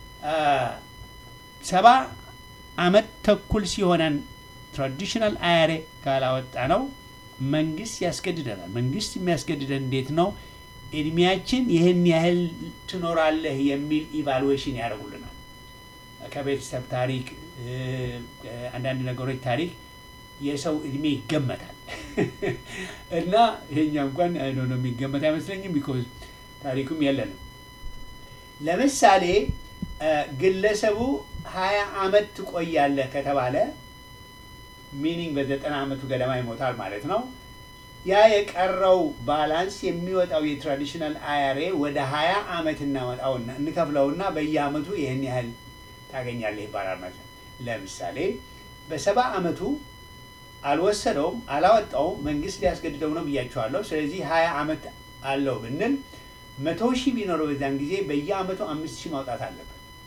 ሰባ ዓመት ተኩል ሲሆነን ትራዲሽናል አይአርኤ ካላወጣ ነው መንግስት ያስገድደናል። መንግስት የሚያስገድደን እንዴት ነው? እድሜያችን ይህን ያህል ትኖራለህ የሚል ኢቫሉዌሽን ያደርጉልናል። ከቤተሰብ ታሪክ፣ አንዳንድ ነገሮች ታሪክ የሰው እድሜ ይገመታል እና ይሄኛ እንኳን አይዶ ነው የሚገመት አይመስለኝም። ቢኮዝ ታሪኩም የለንም። ለምሳሌ ግለሰቡ ሀያ አመት ትቆያለህ ከተባለ ሚኒንግ በዘጠና አመቱ ገደማ ይሞታል ማለት ነው። ያ የቀረው ባላንስ የሚወጣው የትራዲሽናል አይአርኤ ወደ ሀያ አመት እናመጣውና እንከፍለውና በየአመቱ ይህን ያህል ታገኛለህ ይባላል ማለት ነው። ለምሳሌ በሰባ አመቱ አልወሰደውም፣ አላወጣውም፣ መንግስት ሊያስገድደው ነው ብያቸዋለሁ። ስለዚህ ሀያ አመት አለው ብንል መቶ ሺህ ቢኖረው በዛን ጊዜ በየአመቱ አምስት ሺህ ማውጣት አለበት።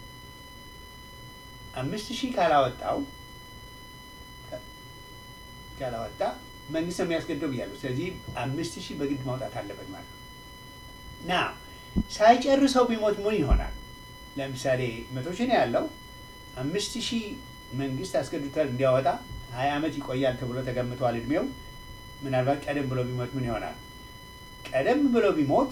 አምስት ሺህ ካላወጣው ካላወጣ መንግስት ነው የሚያስገድደው ብያለሁ። ስለዚህ አምስት ሺህ በግድ ማውጣት አለበት ማለት ነው። ና ሳይጨርሰው ቢሞት ምን ይሆናል? ለምሳሌ መቶ ሺህ ነው ያለው አምስት ሺህ መንግስት አስገድዶታል እንዲያወጣ ሀያ ዓመት ይቆያል ተብሎ ተገምቷል እድሜው። ምናልባት ቀደም ብሎ ቢሞት ምን ይሆናል? ቀደም ብሎ ቢሞት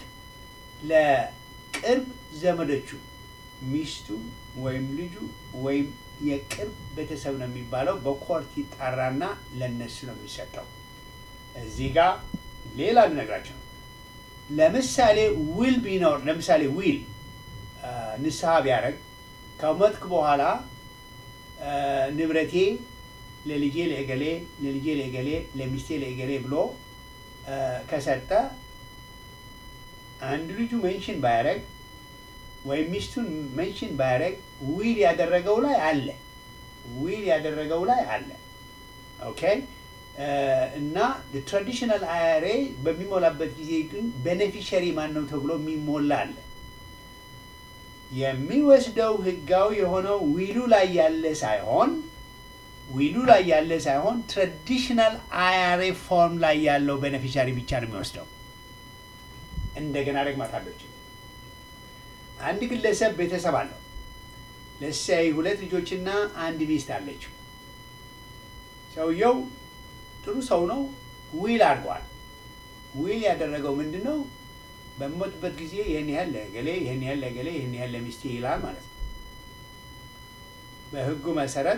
ለቅርብ ዘመዶቹ ሚስቱ ወይም ልጁ ወይም የቅርብ ቤተሰብ ነው የሚባለው በኮርት ይጣራና ለነሱ ነው የሚሰጠው። እዚህ ጋር ሌላ ልነግራቸው ነው። ለምሳሌ ዊል ቢኖር ለምሳሌ ዊል ንስሐ ቢያደርግ ከሞትክ በኋላ ንብረቴ ለልጄ ለእገሌ ለልጄ ለእገሌ ለሚስቴ ለእገሌ ብሎ ከሰጠ አንድ ልጁ ሜንሽን ባያደርግ ወይም ሚስቱን ሜንሽን ባያደርግ ዊል ያደረገው ላይ አለ ዊል ያደረገው ላይ አለ። ኦኬ እና ትራዲሽናል አይአርኤ በሚሞላበት ጊዜ ግን ቤኔፊሸሪ ማን ነው ተብሎ የሚሞላ አለ። የሚወስደው ህጋዊ የሆነው ዊሉ ላይ ያለ ሳይሆን ዊሉ ላይ ያለ ሳይሆን ትራዲሽናል አይአርኤ ፎርም ላይ ያለው ቤኔፊሻሪ ብቻ ነው የሚወስደው። እንደገና ደግማታለች። አንድ ግለሰብ ቤተሰብ አለው። ለሳይ ሁለት ልጆችና አንድ ሚስት አለችው። ሰውየው ጥሩ ሰው ነው። ዊል አድርጓል። ዊል ያደረገው ምንድን ነው? በሚሞትበት ጊዜ ይህን ያህል ለገሌ፣ ይህን ያህል ለገሌ፣ ይህን ያህል ለሚስቴ ይላል ማለት ነው። በህጉ መሰረት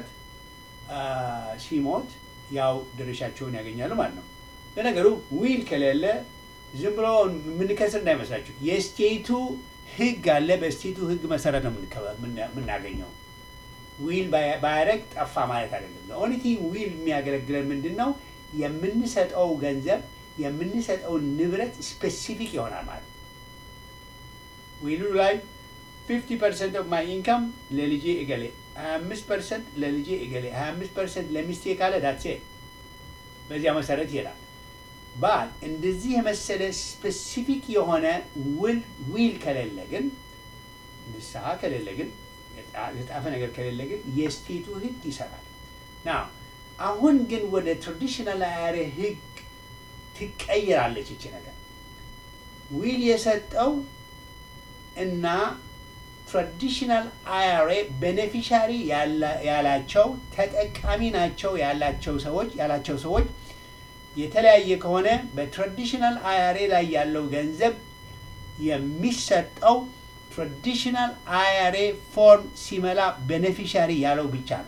ሲሞት ያው ድርሻቸውን ያገኛሉ ማለት ነው። ለነገሩ ዊል ከሌለ ዝም ብሎ የምንከስር እንዳይመስላችሁ የስቴቱ ህግ አለ። በስቴቱ ህግ መሰረት ነው የምናገኘው። ዊል ባያደርግ ጠፋ ማለት አይደለም። ኦኒቲ ዊል የሚያገለግለን ምንድን ነው? የምንሰጠው ገንዘብ የምንሰጠው ንብረት ስፔሲፊክ ይሆናል ማለት ነው። ዊሉ ላይ ፊፍቲ ፐርሰንት ኦፍ ማይ ኢንካም ለልጄ እገሌ፣ ሀያ አምስት ፐርሰንት ለልጄ እገሌ፣ ሀያ አምስት ፐርሰንት ለሚስቴ ካለ ዳትሴ በዚያ መሰረት ይሄዳል። ባል እንደዚህ የመሰለ ስፔሲፊክ የሆነ ውል ዊል ከሌለ ግን ንስሐ ከሌለ ግን የጣፈ ነገር ከሌለ ግን የስቴቱ ህግ ይሰራል። ና አሁን ግን ወደ ትራዲሽናል አያሬ ህግ ትቀይራለች ይቺ ነገር ዊል የሰጠው እና ትራዲሽናል አያሬ ቤኔፊሻሪ ያላቸው ተጠቃሚ ናቸው ያላቸው ሰዎች ያላቸው ሰዎች የተለያየ ከሆነ በትራዲሽናል አያሬ ላይ ያለው ገንዘብ የሚሰጠው ትራዲሽናል አያሬ ፎርም ሲመላ ቤኔፊሻሪ ያለው ብቻ ነው።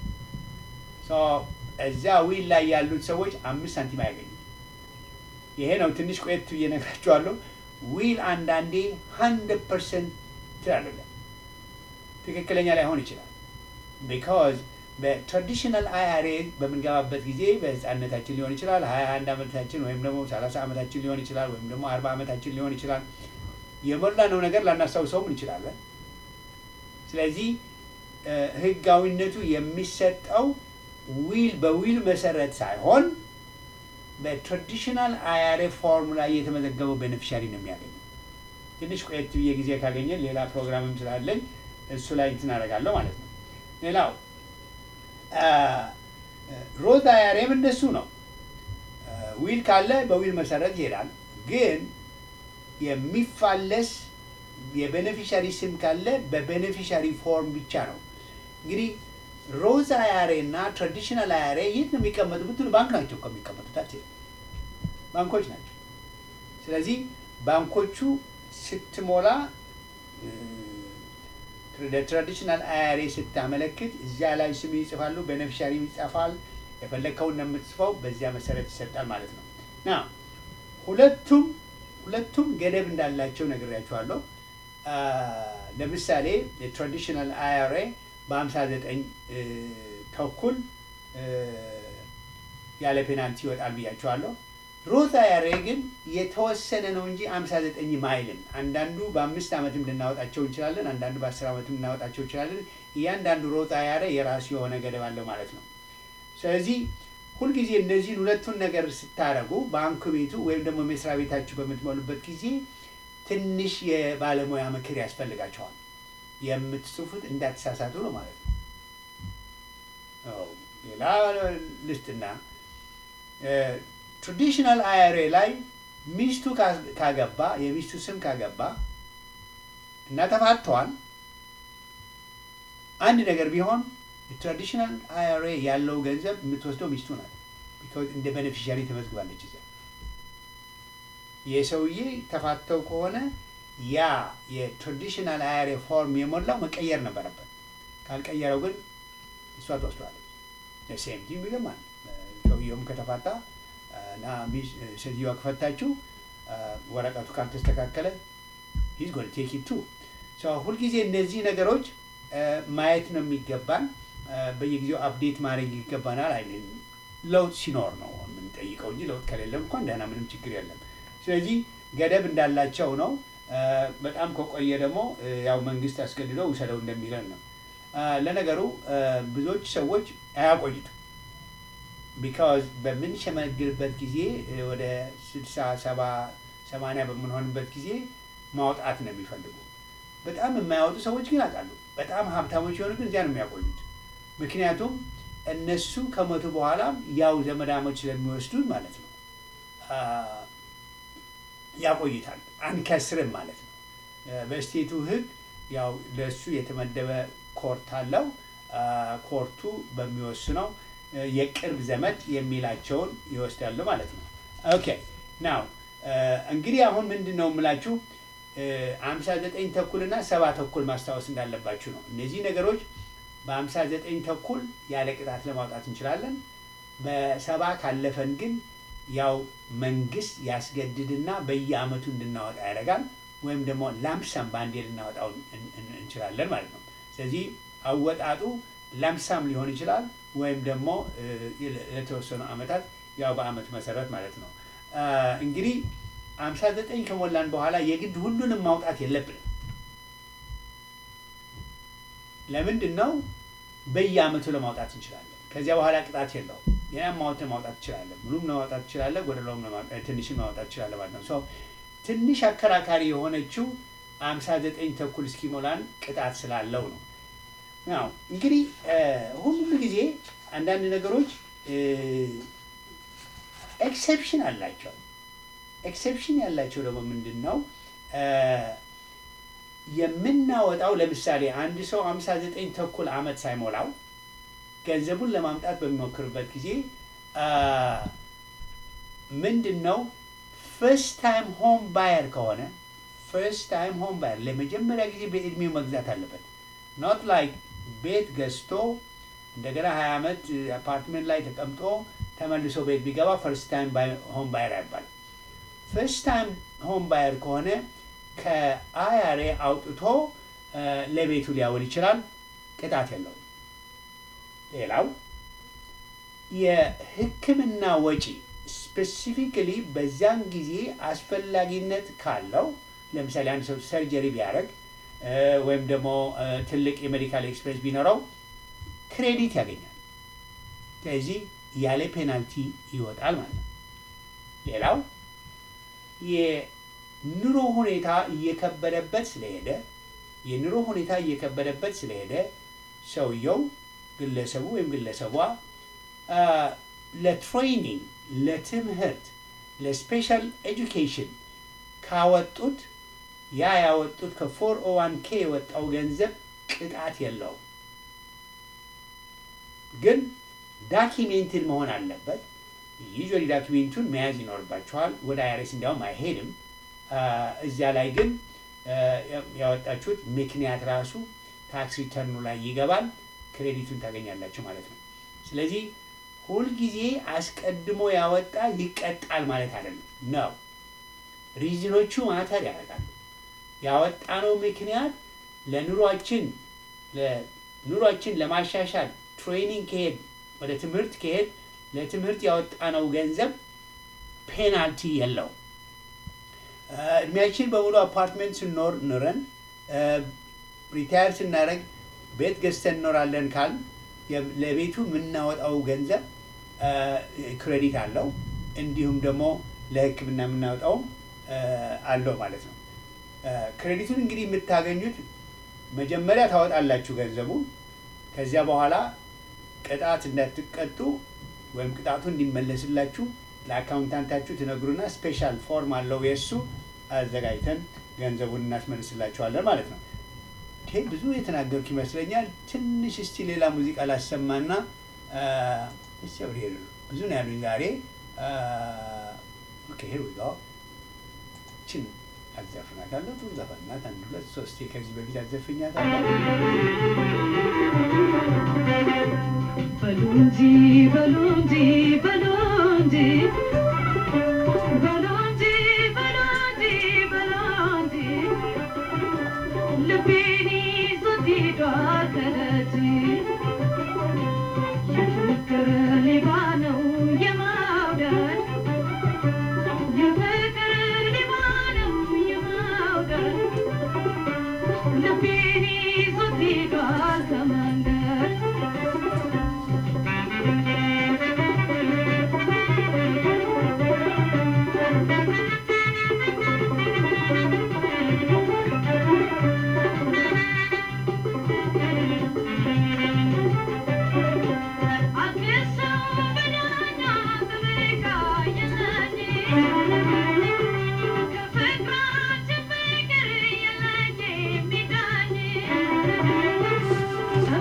እዚያ ዊል ላይ ያሉት ሰዎች አምስት ሳንቲም አያገኙ። ይሄ ነው ትንሽ ቆየት ብዬ እነግራቸዋለሁ። ዊል አንዳንዴ ሀንድረድ ፐርሰንት ትላለ ትክክለኛ ላይሆን ይችላል። ቢካዝ በትራዲሽናል አይአርኤ በምንገባበት ጊዜ በህፃነታችን ሊሆን ይችላል፣ ሀያ አንድ ዓመታችን ወይም ደግሞ ሰላሳ ዓመታችን ሊሆን ይችላል፣ ወይም ደግሞ አርባ ዓመታችን ሊሆን ይችላል። የሞላነው ነገር ላናስታውሰውም እንችላለን። ስለዚህ ህጋዊነቱ የሚሰጠው ዊል በዊል መሰረት ሳይሆን በትራዲሽናል አያሬ ፎርም ላይ የተመዘገበው ቤኔፊሻሪ ነው የሚያገኘው። ትንሽ ቆየት ብዬ ጊዜ ካገኘን ሌላ ፕሮግራምም ስላለኝ እሱ ላይ እንትን አደርጋለሁ ማለት ነው። ሌላው ሮዝ አያሬም እንደሱ ነው። ዊል ካለ በዊል መሰረት ይሄዳል። ግን የሚፋለስ የቤኔፊሻሪ ስም ካለ በቤኔፊሻሪ ፎርም ብቻ ነው። እንግዲህ ሮዝ አያሬ እና ትራዲሽናል አያሬ የት ነው የሚቀመጡ ብትሉ ባንክ ናቸው እኮ የሚቀመጡት፣ ባንኮች ናቸው። ስለዚህ ባንኮቹ ስትሞላ ለትራዲሽናል አያሬ ስታመለክት እዚያ ላይ ስም ይጽፋሉ፣ ቤኔፊሻሪ ይጻፋል። የፈለግከውን ነው የምትጽፈው፣ በዚያ መሰረት ይሰጣል ማለት ነው። ና ሁለቱም ሁለቱም ገደብ እንዳላቸው ነግሬያቸዋለሁ። ለምሳሌ የትራዲሽናል አያሬ በሀምሳ ዘጠኝ ተኩል ያለ ፔናልቲ ይወጣል ብያቸዋለሁ። ሮዝ አያሬ ግን የተወሰነ ነው እንጂ አምሳ ዘጠኝ ማይልም አንዳንዱ በአምስት ዓመትም ልናወጣቸው እንችላለን። አንዳንዱ በአስር ዓመትም ልናወጣቸው እንችላለን። እያንዳንዱ ሮዝ አያሬ የራሱ የሆነ ገደብ አለው ማለት ነው። ስለዚህ ሁልጊዜ እነዚህን ሁለቱን ነገር ስታደርጉ ባንክ ቤቱ ወይም ደግሞ መስሪያ ቤታችሁ በምትሞሉበት ጊዜ ትንሽ የባለሙያ ምክር ያስፈልጋቸዋል። የምትጽፉት እንዳትሳሳቱ ነው ማለት ነው። ሌላ ልስትና ትራዲሽናል አያሬ ላይ ሚስቱ ካገባ የሚስቱ ስም ካገባ እና ተፋተዋል አንድ ነገር ቢሆን የትራዲሽናል አያሬ ያለው ገንዘብ የምትወስደው ሚስቱ ናት። ቢኮዝ እንደ ቤኔፊሻሪ ተመዝግባለች እዚያ። የሰውዬ ተፋተው ከሆነ ያ የትራዲሽናል አያሬ ፎርም የሞላው መቀየር ነበረበት። ካልቀየረው ግን እሷ ትወስደዋለች። ሴም ቲም ይገማል። ሰውየውም ከተፋታ እና ሴትዮዋ ከፈታችው ወረቀቱ ካልተስተካከለ ሂዝ ጎን ቴክ ቱ ሁልጊዜ እነዚህ ነገሮች ማየት ነው የሚገባን። በየጊዜው አፕዴት ማድረግ ይገባናል። አይ ለውጥ ሲኖር ነው የምንጠይቀው እንጂ ለውጥ ከሌለ እንኳን ደህና ምንም ችግር የለም። ስለዚህ ገደብ እንዳላቸው ነው። በጣም ከቆየ ደግሞ ያው መንግስት አስገድዶ ውሰደው እንደሚለን ነው። ለነገሩ ብዙዎች ሰዎች አያቆይቱም። ቢካዝ በምንሸመግልበት ጊዜ ወደ ስልሳ ሰባ ሰማንያ በምንሆንበት ጊዜ ማውጣት ነው የሚፈልጉ። በጣም የማያወጡ ሰዎች ግን አውቃሉ። በጣም ሀብታሞች የሆኑ ግን እዚያ ነው የሚያቆዩት። ምክንያቱም እነሱ ከሞቱ በኋላ ያው ዘመዳሞች ስለሚወስዱት ማለት ነው ያቆይታል። አንከስርም ማለት ነው። በስቴቱ ሕግ ያው ለእሱ የተመደበ ኮርት አለው። ኮርቱ በሚወስነው የቅርብ ዘመድ የሚላቸውን ይወስዳሉ ማለት ነው። ኦኬ ናው እንግዲህ አሁን ምንድን ነው የምላችሁ አምሳ ዘጠኝ ተኩል እና ሰባ ተኩል ማስታወስ እንዳለባችሁ ነው። እነዚህ ነገሮች በአምሳ ዘጠኝ ተኩል ያለ ቅጣት ለማውጣት እንችላለን። በሰባ ካለፈን ግን ያው መንግስት ያስገድድና በየአመቱ እንድናወጣ ያደርጋል። ወይም ደግሞ ላምሳም በአንዴ ልናወጣው እንችላለን ማለት ነው። ስለዚህ አወጣጡ ላምሳም ሊሆን ይችላል ወይም ደግሞ ለተወሰኑ አመታት ያው በአመት መሰረት ማለት ነው። እንግዲህ አምሳ ዘጠኝ ከሞላን በኋላ የግድ ሁሉንም ማውጣት የለብንም። ለምንድን ነው? በየአመቱ ለማውጣት እንችላለን። ከዚያ በኋላ ቅጣት የለውም። የማውትን ማውጣት ትችላለህ። ሙሉም ለማውጣት ትችላለህ፣ ጎደለውም ትንሽም ለማውጣት ትችላለህ ማለት ነው። ሰው ትንሽ አከራካሪ የሆነችው አምሳ ዘጠኝ ተኩል እስኪሞላን ቅጣት ስላለው ነው። ያው እንግዲህ ሁሉ ጊዜ አንዳንድ ነገሮች ኤክሴፕሽን አላቸው። ኤክሴፕሽን ያላቸው ደግሞ ምንድን ነው የምናወጣው? ለምሳሌ አንድ ሰው አምሳ ዘጠኝ ተኩል ዓመት ሳይሞላው ገንዘቡን ለማምጣት በሚሞክርበት ጊዜ ምንድን ነው ፈርስት ታይም ሆም ባየር ከሆነ ፈርስት ታይም ሆም ባየር ለመጀመሪያ ጊዜ በእድሜው መግዛት አለበት። ኖት ላይክ ቤት ገዝቶ እንደገና ሀያ ዓመት አፓርትመንት ላይ ተቀምጦ ተመልሶ ቤት ቢገባ ፈርስት ታይም ሆም ባየር አይባልም። ፈርስት ታይም ሆም ባየር ከሆነ ከአያሬ አውጥቶ ለቤቱ ሊያውል ይችላል። ቅጣት የለውም። ሌላው የሕክምና ወጪ ስፔሲፊካሊ በዚያን ጊዜ አስፈላጊነት ካለው ለምሳሌ አንድ ሰው ሰርጀሪ ቢያደርግ ወይም ደግሞ ትልቅ የሜዲካል ኤክስፕሬስ ቢኖረው ክሬዲት ያገኛል። ስለዚህ ያለ ፔናልቲ ይወጣል ማለት ነው። ሌላው የኑሮ ሁኔታ እየከበደበት ስለሄደ የኑሮ ሁኔታ እየከበደበት ስለሄደ ሰውየው ግለሰቡ ወይም ግለሰቧ ለትሬኒንግ፣ ለትምህርት፣ ለስፔሻል ኤጁኬሽን ካወጡት ያ ያወጡት ከፎር ኦ ዋን ኬ የወጣው ገንዘብ ቅጣት የለውም። ግን ዳኪሜንትን መሆን አለበት። ዩዥዋሊ ዳኪሜንቱን መያዝ ይኖርባቸዋል። ወደ አይአርኤስ እንዲያውም አይሄድም። እዚያ ላይ ግን ያወጣችሁት ምክንያት ራሱ ታክስ ሪተርኑ ላይ ይገባል። ክሬዲቱን ታገኛላችሁ ማለት ነው። ስለዚህ ሁልጊዜ አስቀድሞ ያወጣ ይቀጣል ማለት አይደለም ነው። ሪዝኖቹ ማተር ያደርጋሉ። ያወጣነው ምክንያት ለኑሯችን ለኑሯችን ለማሻሻል ትሬኒንግ ከሄድ ወደ ትምህርት ከሄድ ለትምህርት ያወጣነው ገንዘብ ፔናልቲ የለውም። እድሜያችን በሙሉ አፓርትመንት ስንኖር ኑረን ሪታየር ስናደርግ ቤት ገዝተን እንኖራለን ካል ለቤቱ የምናወጣው ገንዘብ ክሬዲት አለው። እንዲሁም ደግሞ ለሕክምና የምናወጣው አለው ማለት ነው። ክሬዲቱን እንግዲህ የምታገኙት መጀመሪያ ታወጣላችሁ ገንዘቡ። ከዚያ በኋላ ቅጣት እንዳትቀጡ ወይም ቅጣቱ እንዲመለስላችሁ ለአካውንታንታችሁ ትነግሩና ስፔሻል ፎርም አለው የእሱ አዘጋጅተን ገንዘቡን እናስመልስላችኋለን ማለት ነው። ይሄ ብዙ የተናገርኩ ይመስለኛል። ትንሽ እስቲ ሌላ ሙዚቃ ላሰማና እስቲ አብሬ ብዙ ነው ያሉኝ ዛሬ። ኦኬ ሄር ዊ ጎ ችን አዘፍናታለሁ። ጥሩ ዘፈን ናት። አንድ ሁለት ሶስቴ ከዚህ በፊት አዘፍኛታለሁ። በሉ እንጂ በሉ እንጂ በሉ እንጂ በሉ እንጂ በሉ እንጂ በሉ እንጂ ልቤን ይዞት ሄዷል ከደጅ የፍቅር ሌባ ነው የመውደድ የፍቅር ሌባ ነው የመውደድ ልቤን ይዞት ሄዷል ከመንገድ ከፍቅራችን ፍቅር የለኝ የሚዳኝ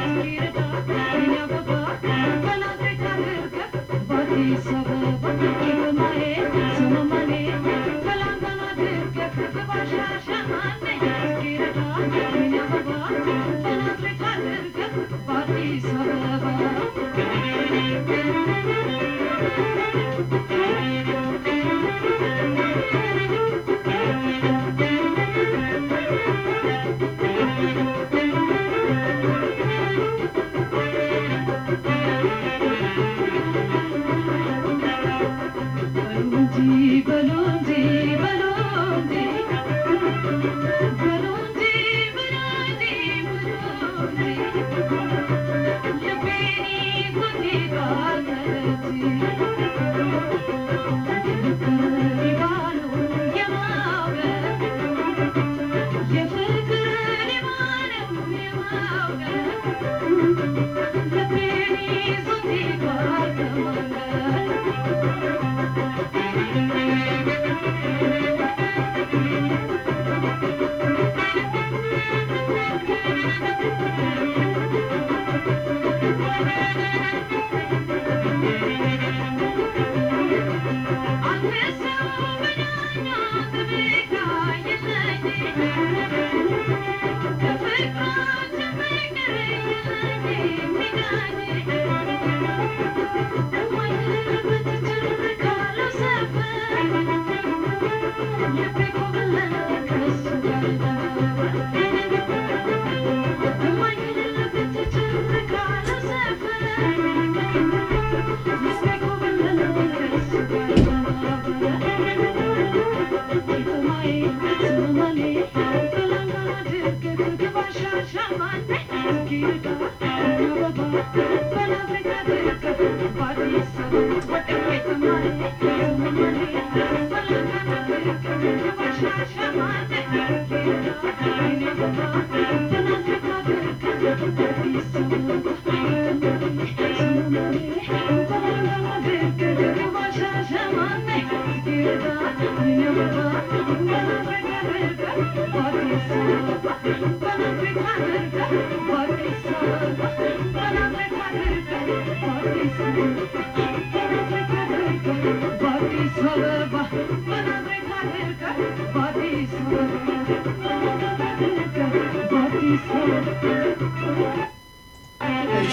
እሺ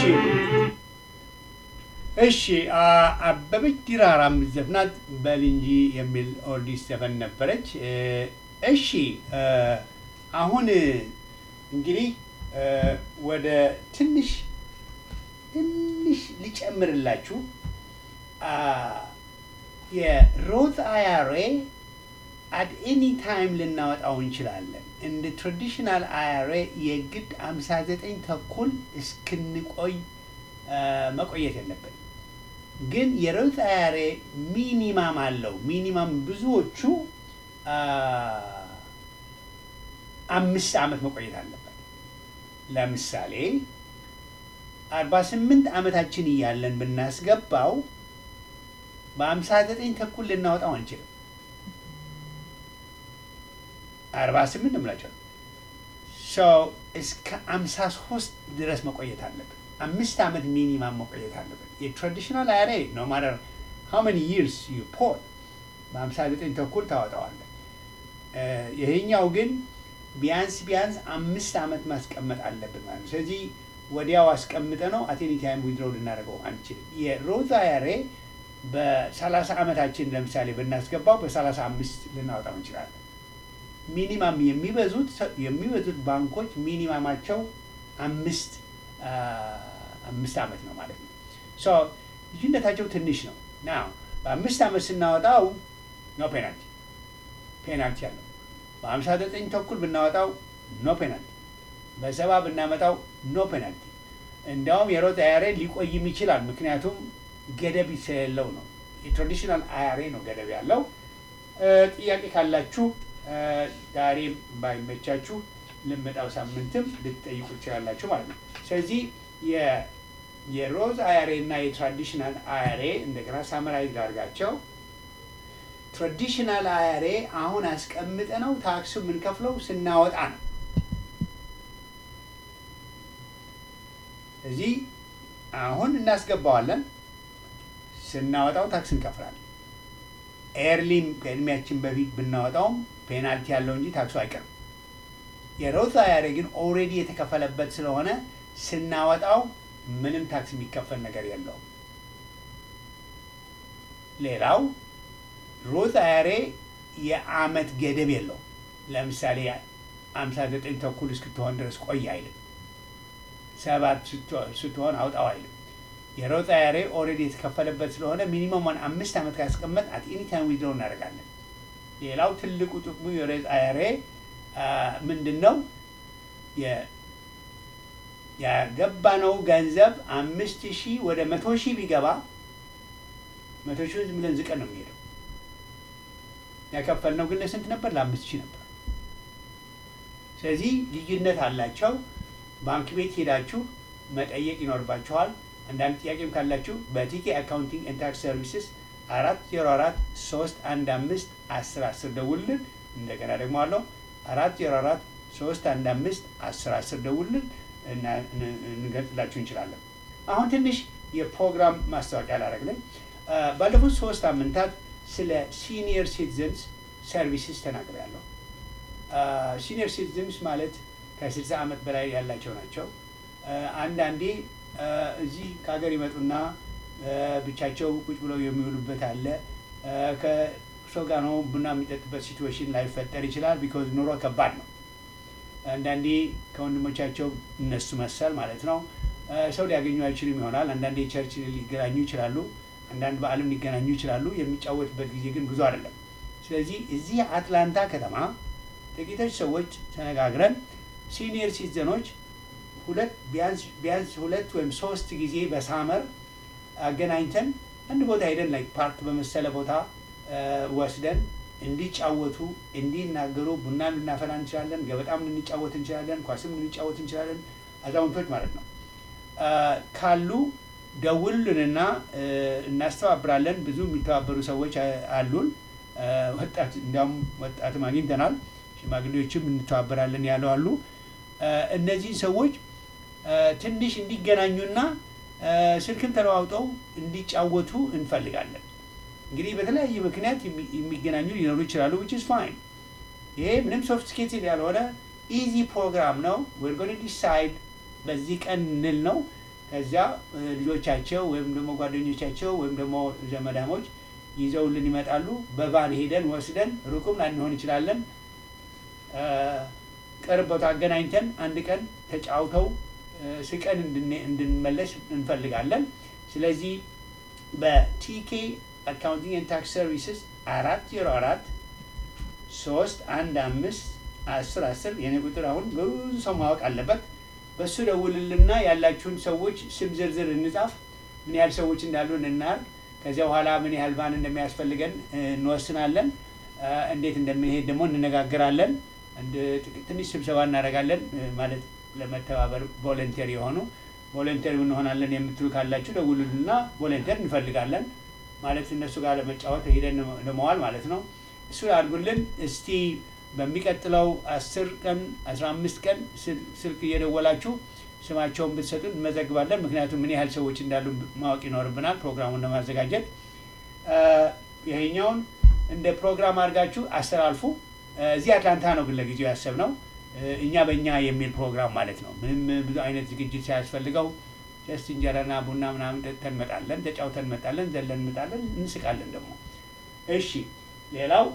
እሺ አ- አበበች ዲራራ የምትዘፍናት በል እንጂ የሚል ኦልዲስ ዘፈን ነበረች። እ፣ እሺ እ፣ አሁን እንግዲህ እ፣ ወደ ትንሽ ትንሽ ሊጨምርላችሁ አ፣ የሮዝ አያሬ አት ኤኒ ታይም ልናወጣው እንችላለን። እንደ ትራዲሽናል አያሬ የግድ 59 ተኩል እስክንቆይ አ፣ መቆየት የለብን። ግን የሮዝ አያሬ ሚኒማም አለው። ሚኒማም ብዙዎቹ አ፣ አምስት ዓመት መቆየት አለበት። ለምሳሌ 48 ዓመታችን እያለን ብናስገባው በ59 ተኩል ልናወጣው አንችልም። 48 ነው የምላቸው ሰው እስከ 53 ድረስ መቆየት አለብን። አምስት ዓመት ሚኒማም መቆየት አለብን። የትራዲሽናል አያሬ ኖ ማተር ሃው መኒ ይርስ ዩ ፖል በ59 ተኩል ታወጣዋለህ። እ፣ ይሄኛው ግን ቢያንስ ቢያንስ አምስት ዓመት ማስቀመጥ አለብን ማለት ነው። ስለዚህ ወዲያው አስቀምጠ ነው አቴኒ ታይም ዊድሮው ልናደርገው አንችልም። የሮዝ አያሬ በ30 ዓመታችን ለምሳሌ ብናስገባው በ35 ልናወጣው እንችላለን። ሚኒማም የሚበዙት የሚበዙት ባንኮች ሚኒማማቸው አምስት አ፣ አምስት ዓመት ነው ማለት ነው። ሶ ልዩነታቸው ትንሽ ነው። ና በአምስት ዓመት ስናወጣው ኖ ፔናልቲ ፔናልቲ አለው። በሀምሳ ዘጠኝ ተኩል ብናወጣው ኖ ፔናልቲ፣ በሰባ ብናመጣው ኖ ፔናልቲ። እንዲያውም የሮዝ አያሬ ሊቆይም ይችላል። ምክንያቱም ገደብ ስለሌለው ነው። የትራዲሽናል አያሬ ነው ገደብ ያለው። እ፣ ጥያቄ ካላችሁ እ፣ ዛሬም ባይመቻችሁ ልመጣው ሳምንትም ልትጠይቁ ትችላላችሁ ማለት ነው። ስለዚህ የ- የሮዝ አያሬ እና የትራዲሽናል አያሬ እንደገና ሳመራይዝ ላድርጋቸው። ትራዲሽናል አያሬ አሁን አስቀምጠ ነው ታክሱ የምንከፍለው ስናወጣ ነው። እዚህ አሁን እናስገባዋለን፣ ስናወጣው ታክስ እንከፍላለን። ኤርሊም ከእድሜያችን በፊት ብናወጣውም ፔናልቲ ያለው እንጂ ታክሱ አይቀርም። የሮዝ አያሬ ግን ኦልሬዲ የተከፈለበት ስለሆነ ስናወጣው ምንም ታክስ የሚከፈል ነገር የለውም። ሌላው ሮዝ አያሬ የአመት ገደብ የለውም። ለምሳሌ አምሳ ዘጠኝ ተኩል እስክትሆን ድረስ ቆይ አይልም። ሰባት ስትሆን አውጣው አይልም። የሮዝ አያሬ ኦልሬዲ የተከፈለበት ስለሆነ ሚኒመሙን አምስት ዓመት ካስቀመጥ አት ኤኒ ታይም ዊዝድሮው እናደርጋለን። ሌላው ትልቁ ጥቅሙ የሮዝ አያሬ ምንድን ነው? ያገባነው ገንዘብ አምስት ሺህ ወደ መቶ ሺህ ቢገባ መቶ ሺህ ዝም ብለን ዝቀን ነው የሚሄደው። ያከፈልነው ግን ለስንት ነበር? ለአምስት ሺህ ነበር። ስለዚህ ልዩነት አላቸው። ባንክ ቤት ሄዳችሁ መጠየቅ ይኖርባችኋል። አንዳንድ ጥያቄም ካላችሁ በቲኬ አካውንቲንግ ኤንድ ታክስ ሰርቪስስ አራት ዜሮ አራት ሶስት አንድ አምስት አስር አስር ደውልን። እንደገና ደግሞ አለው አራት ዜሮ አራት ሶስት አንድ አምስት አስር አስር ደውልን እና እንገልጽላችሁ እንችላለን። አሁን ትንሽ የፕሮግራም ማስታወቂያ ላደረግልን። ባለፉት ሶስት ሳምንታት ስለ ሲኒየር ሲቲዘንስ ሰርቪስስ ተናግሬያለሁ። ሲኒየር ሲቲዘንስ ማለት ከ60 ዓመት በላይ ያላቸው ናቸው። አንዳንዴ እዚህ ከሀገር ይመጡና ብቻቸው ቁጭ ብለው የሚውሉበት አለ። ከሰው ጋር ነው ቡና የሚጠጡበት ሲትዌሽን ላይፈጠር ይችላል። ቢኮዝ ኑሮ ከባድ ነው። አንዳንዴ ከወንድሞቻቸው እነሱ መሰል ማለት ነው ሰው ሊያገኙ አይችልም ይሆናል። አንዳንዴ ቸርች ሊገናኙ ይችላሉ። አንዳንድ በዓልም ሊገናኙ ይችላሉ። የሚጫወትበት ጊዜ ግን ብዙ አይደለም። ስለዚህ እዚህ አትላንታ ከተማ ጥቂቶች ሰዎች ተነጋግረን ሲኒየር ሲቲዘኖች ሁለት ቢያንስ ሁለት ወይም ሶስት ጊዜ በሳመር አገናኝተን አንድ ቦታ ሄደን ላይ ፓርክ በመሰለ ቦታ ወስደን እንዲጫወቱ እንዲናገሩ፣ ቡና ልናፈላ እንችላለን፣ ገበጣም ልንጫወት እንችላለን፣ ኳስም ልንጫወት እንችላለን። አዛውንቶች ማለት ነው ካሉ ደውሉንና እናስተባብራለን። ብዙ የሚተባበሩ ሰዎች አሉን። ወጣት እንዲያውም ወጣትም አግኝተናል። ሽማግሌዎችም እንተባበራለን ያለው አሉ። እነዚህ ሰዎች ትንሽ እንዲገናኙና ስልክም ተለዋውጠው እንዲጫወቱ እንፈልጋለን። እንግዲህ በተለያየ ምክንያት የሚገናኙ ሊኖሩ ይችላሉ። ዊች ኢዝ ፋይን። ይሄ ምንም ሶፊስቲኬትድ ያልሆነ ኢዚ ፕሮግራም ነው። ዌር ጎን ዲሳይድ በዚህ ቀን እንል ነው። ከዚያ ልጆቻቸው ወይም ደግሞ ጓደኞቻቸው ወይም ደግሞ ዘመዳሞች ይዘውልን ይመጣሉ። በቫን ሄደን ወስደን ሩቁም ላንሆን እንችላለን ቅርብ ቦታ አገናኝተን አንድ ቀን ተጫውተው ስቀን እንድንመለስ እንፈልጋለን። ስለዚህ በቲኬ አካውንቲንግ ኤንድ ታክስ ሰርቪስስ አራት ዜሮ አራት ሶስት አንድ አምስት አስር አስር የኔ ቁጥር አሁን ብዙ ሰው ማወቅ አለበት። በእሱ ደውልልና ያላችሁን ሰዎች ስም ዝርዝር እንጻፍ፣ ምን ያህል ሰዎች እንዳሉ እናርግ። ከዚያ በኋላ ምን ያህል ቫን እንደሚያስፈልገን እንወስናለን። እንዴት እንደምንሄድ ደግሞ እንነጋገራለን። ትንሽ ስብሰባ እናደርጋለን። ማለት ለመተባበር ቮለንቴር የሆኑ ቮለንቴር እንሆናለን የምትሉ ካላችሁ ደውሉልና ቮለንቴር እንፈልጋለን ማለት እነሱ ጋር ለመጫወት ሄደን ለመዋል ማለት ነው። እሱ አድርጉልን እስቲ። በሚቀጥለው አስር ቀን አስራ አምስት ቀን ስልክ እየደወላችሁ ስማቸውን ብትሰጡን እንመዘግባለን። ምክንያቱም ምን ያህል ሰዎች እንዳሉ ማወቅ ይኖርብናል ፕሮግራሙን ለማዘጋጀት። ይሄኛውን እንደ ፕሮግራም አድርጋችሁ አስተላልፉ። እዚህ አትላንታ ነው ግን ለጊዜው ያሰብነው እኛ በእኛ የሚል ፕሮግራም ማለት ነው። ምንም ብዙ አይነት ዝግጅት ሳያስፈልገው ጀስት እንጀራና ቡና ምናምን ጠጥተን እንመጣለን፣ ተጫውተን እንመጣለን፣ ዘለን እንመጣለን፣ እንስቃለን ደግሞ። እሺ ሌላው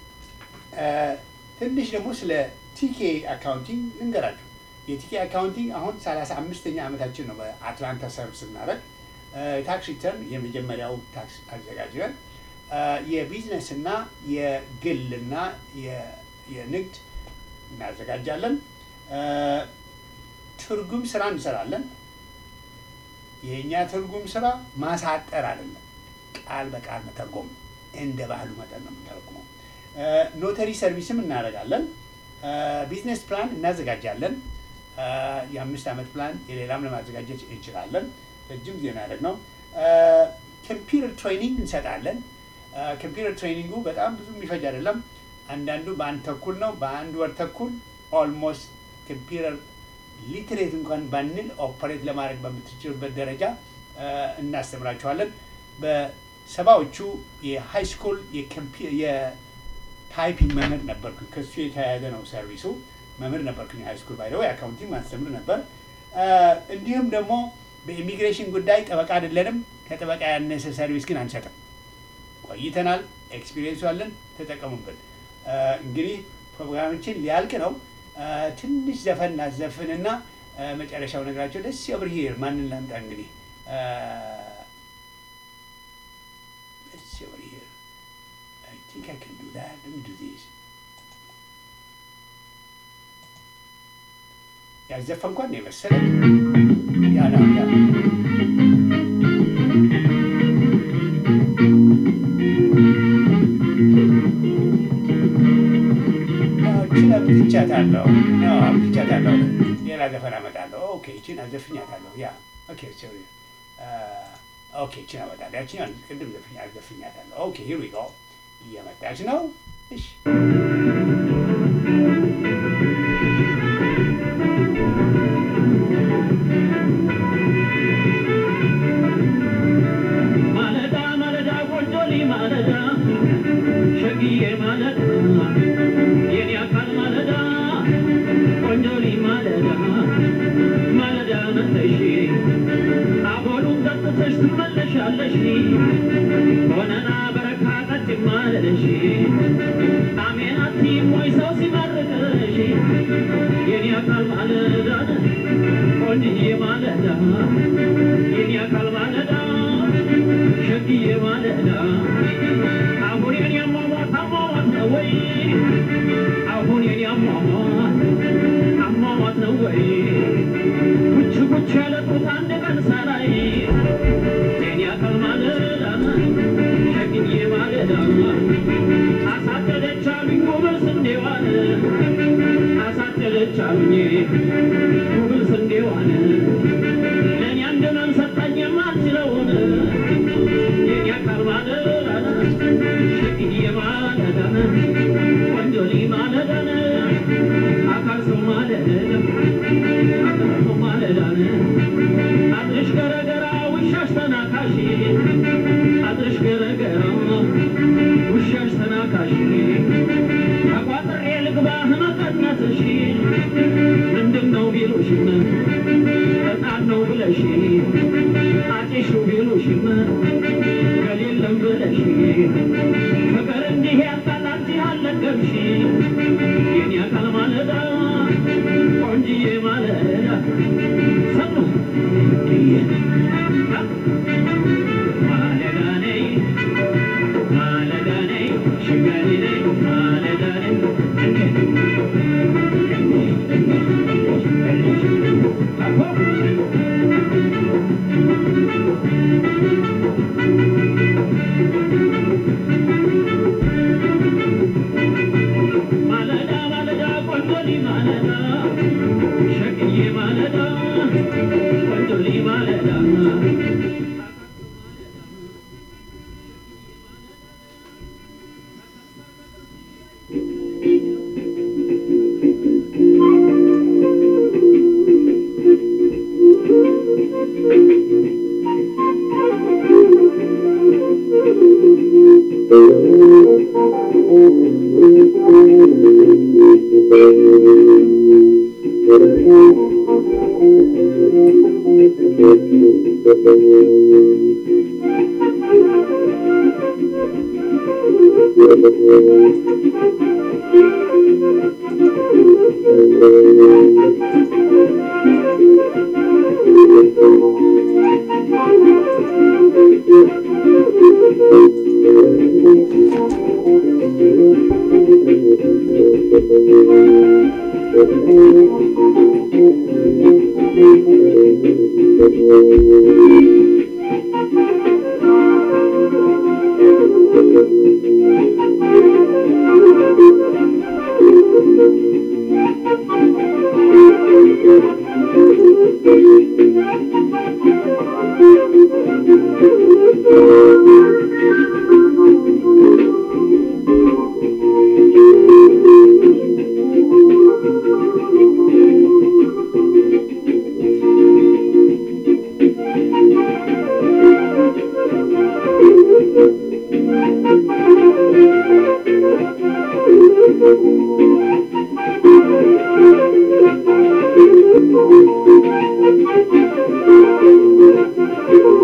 ትንሽ ደግሞ ስለ ቲኬ አካውንቲንግ ልንገራችሁ። የቲኬ አካውንቲንግ አሁን ሰላሳ አምስተኛ ዓመታችን ነው በአትላንታ ሰርቭ ስናደርግ ታክስ ሪተርን የመጀመሪያው ታክስ አዘጋጅነን የቢዝነስ እና የግልና የንግድ እናዘጋጃለን። ትርጉም ስራ እንሰራለን። የእኛ ትርጉም ስራ ማሳጠር አይደለም፣ ቃል በቃል መተርጎም እንደ ባህሉ መጠን ነው የምንተረጉመው። ኖተሪ ሰርቪስም እናደርጋለን። ቢዝነስ ፕላን እናዘጋጃለን። የአምስት ዓመት ፕላን የሌላም ለማዘጋጀት እንችላለን። ረጅም ጊዜ እናደርግ ነው። ኮምፒውተር ትሬኒንግ እንሰጣለን። ኮምፒውተር ትሬኒንጉ በጣም ብዙ የሚፈጅ አይደለም። አንዳንዱ በአንድ ተኩል ነው፣ በአንድ ወር ተኩል ኦልሞስት ኮምፒውተር ሊትሬት እንኳን ባንል ኦፐሬት ለማድረግ በምትችሉበት ደረጃ እ፣ እናስተምራችኋለን። በሰባዎቹ የሃይ ስኩል የታይፒንግ መምህር ነበርኩኝ። ከሱ የተያያዘ ነው ሰርቪሱ። መምህር ነበርኩኝ ሃይ ስኩል ባይደው የአካውንቲንግ ማስተምር ነበር። እ፣ እንዲሁም ደግሞ በኢሚግሬሽን ጉዳይ ጠበቃ አይደለንም። ከጠበቃ ያነሰ ሰርቪስ ግን አንሰጥም። ቆይተናል። ኤክስፒሪየንሱ አለን። ተጠቀሙበት። እ፣ እንግዲህ ፕሮግራማችን ሊያልቅ ነው። እ፣ ትንሽ ዘፈን እናዘፍንና እ፣ መጨረሻው ነገራቸው ደስ ኦቨር ሂር ማንን ላምጣ እንግዲህ እ፣ let's see over here. I think I can do that. Let me do this. ያዘፈንኳን ነው የመሰለኝ። ያ ነው ያ እችን አምጥቻታለሁ። ያው አምጥቻታለሁ። ሌላ ዘፈን አመጣለሁ። ኦኬ እችን አዘፍኛታለሁ። ያ ኦኬ ሶሪ ኦኬ እችን አመጣለሁ። ያችኛዋን ቅድም ዘፍኛ አዘፍኛታለሁ። ኦኬ ሂር ዊ ጎ እየመጣች ነው። እሺ ማለዳ ማለዳ ቆንጆሊ ማለዳ ሸግዬ ማለዳ የኔ አካል ማለዳ ቆንጆሊ ማለዳ ማለዳ መተሽ አቦሉን ጠጥተሽ ትመለሻለሽ ሆነና በረካ ጠጭ ማለሽ አሜን አትይም ወይ ሰው ሲመርቅሽ የኔ አካል ማለዳ ቆንጅዬ ማለዳ የኔ አካል ማለዳ ሸግዬ ማለዳ አሁን የኔ አሟሟት አሟሟት ነው ወይ አሁን የኔ አሟሟት አሟሟት ነው ወይ ጉች ጉች ያለ ጡት አንድ ቀን ሳላይ የኔ አካል ማለዳ ሸግዬ ማለዳ አሳደደች አሉኝ ጉብል ስንዴዋን አሳደደች አሉኝ ጉብል ስንዴዋን ለእኔ አንድ መን ሰጠኝ የማልችለውን የኔ አካል ማለዳ ሸግዬ ማለዳ ቆንጆሊ ማለዳን አካል ሰው ማለዳ አካል ሰው ማለዳን አድርሽ ገረገራ ውሻሽ ተናካሽ አድርሽ ገረገራ ውሻሽ ተናካሽ ተቋጥሬ ልግባህ መቀነትሽ ምንድን ነው ቢሉሽም በጣም ነው ብለሽ አጭሹ ቢሉሽም ከሌለም ብለሽ ፍቅር እንዲህ ያልቃል አንቺ አልነገርሽ የኔ አካል ማለዳ ቆንጅዬ ማለዳ ሰሙ ማለዳ ነይ ማለዳ ነይ ሽጋሪ ነይ ማለዳ ነይ ማለዳ ማለዳ ቆንጆሊ ማለዳ ሸቅዬ ማለዳ ቆንጆሊ ማለዳ Thank you. Thank you.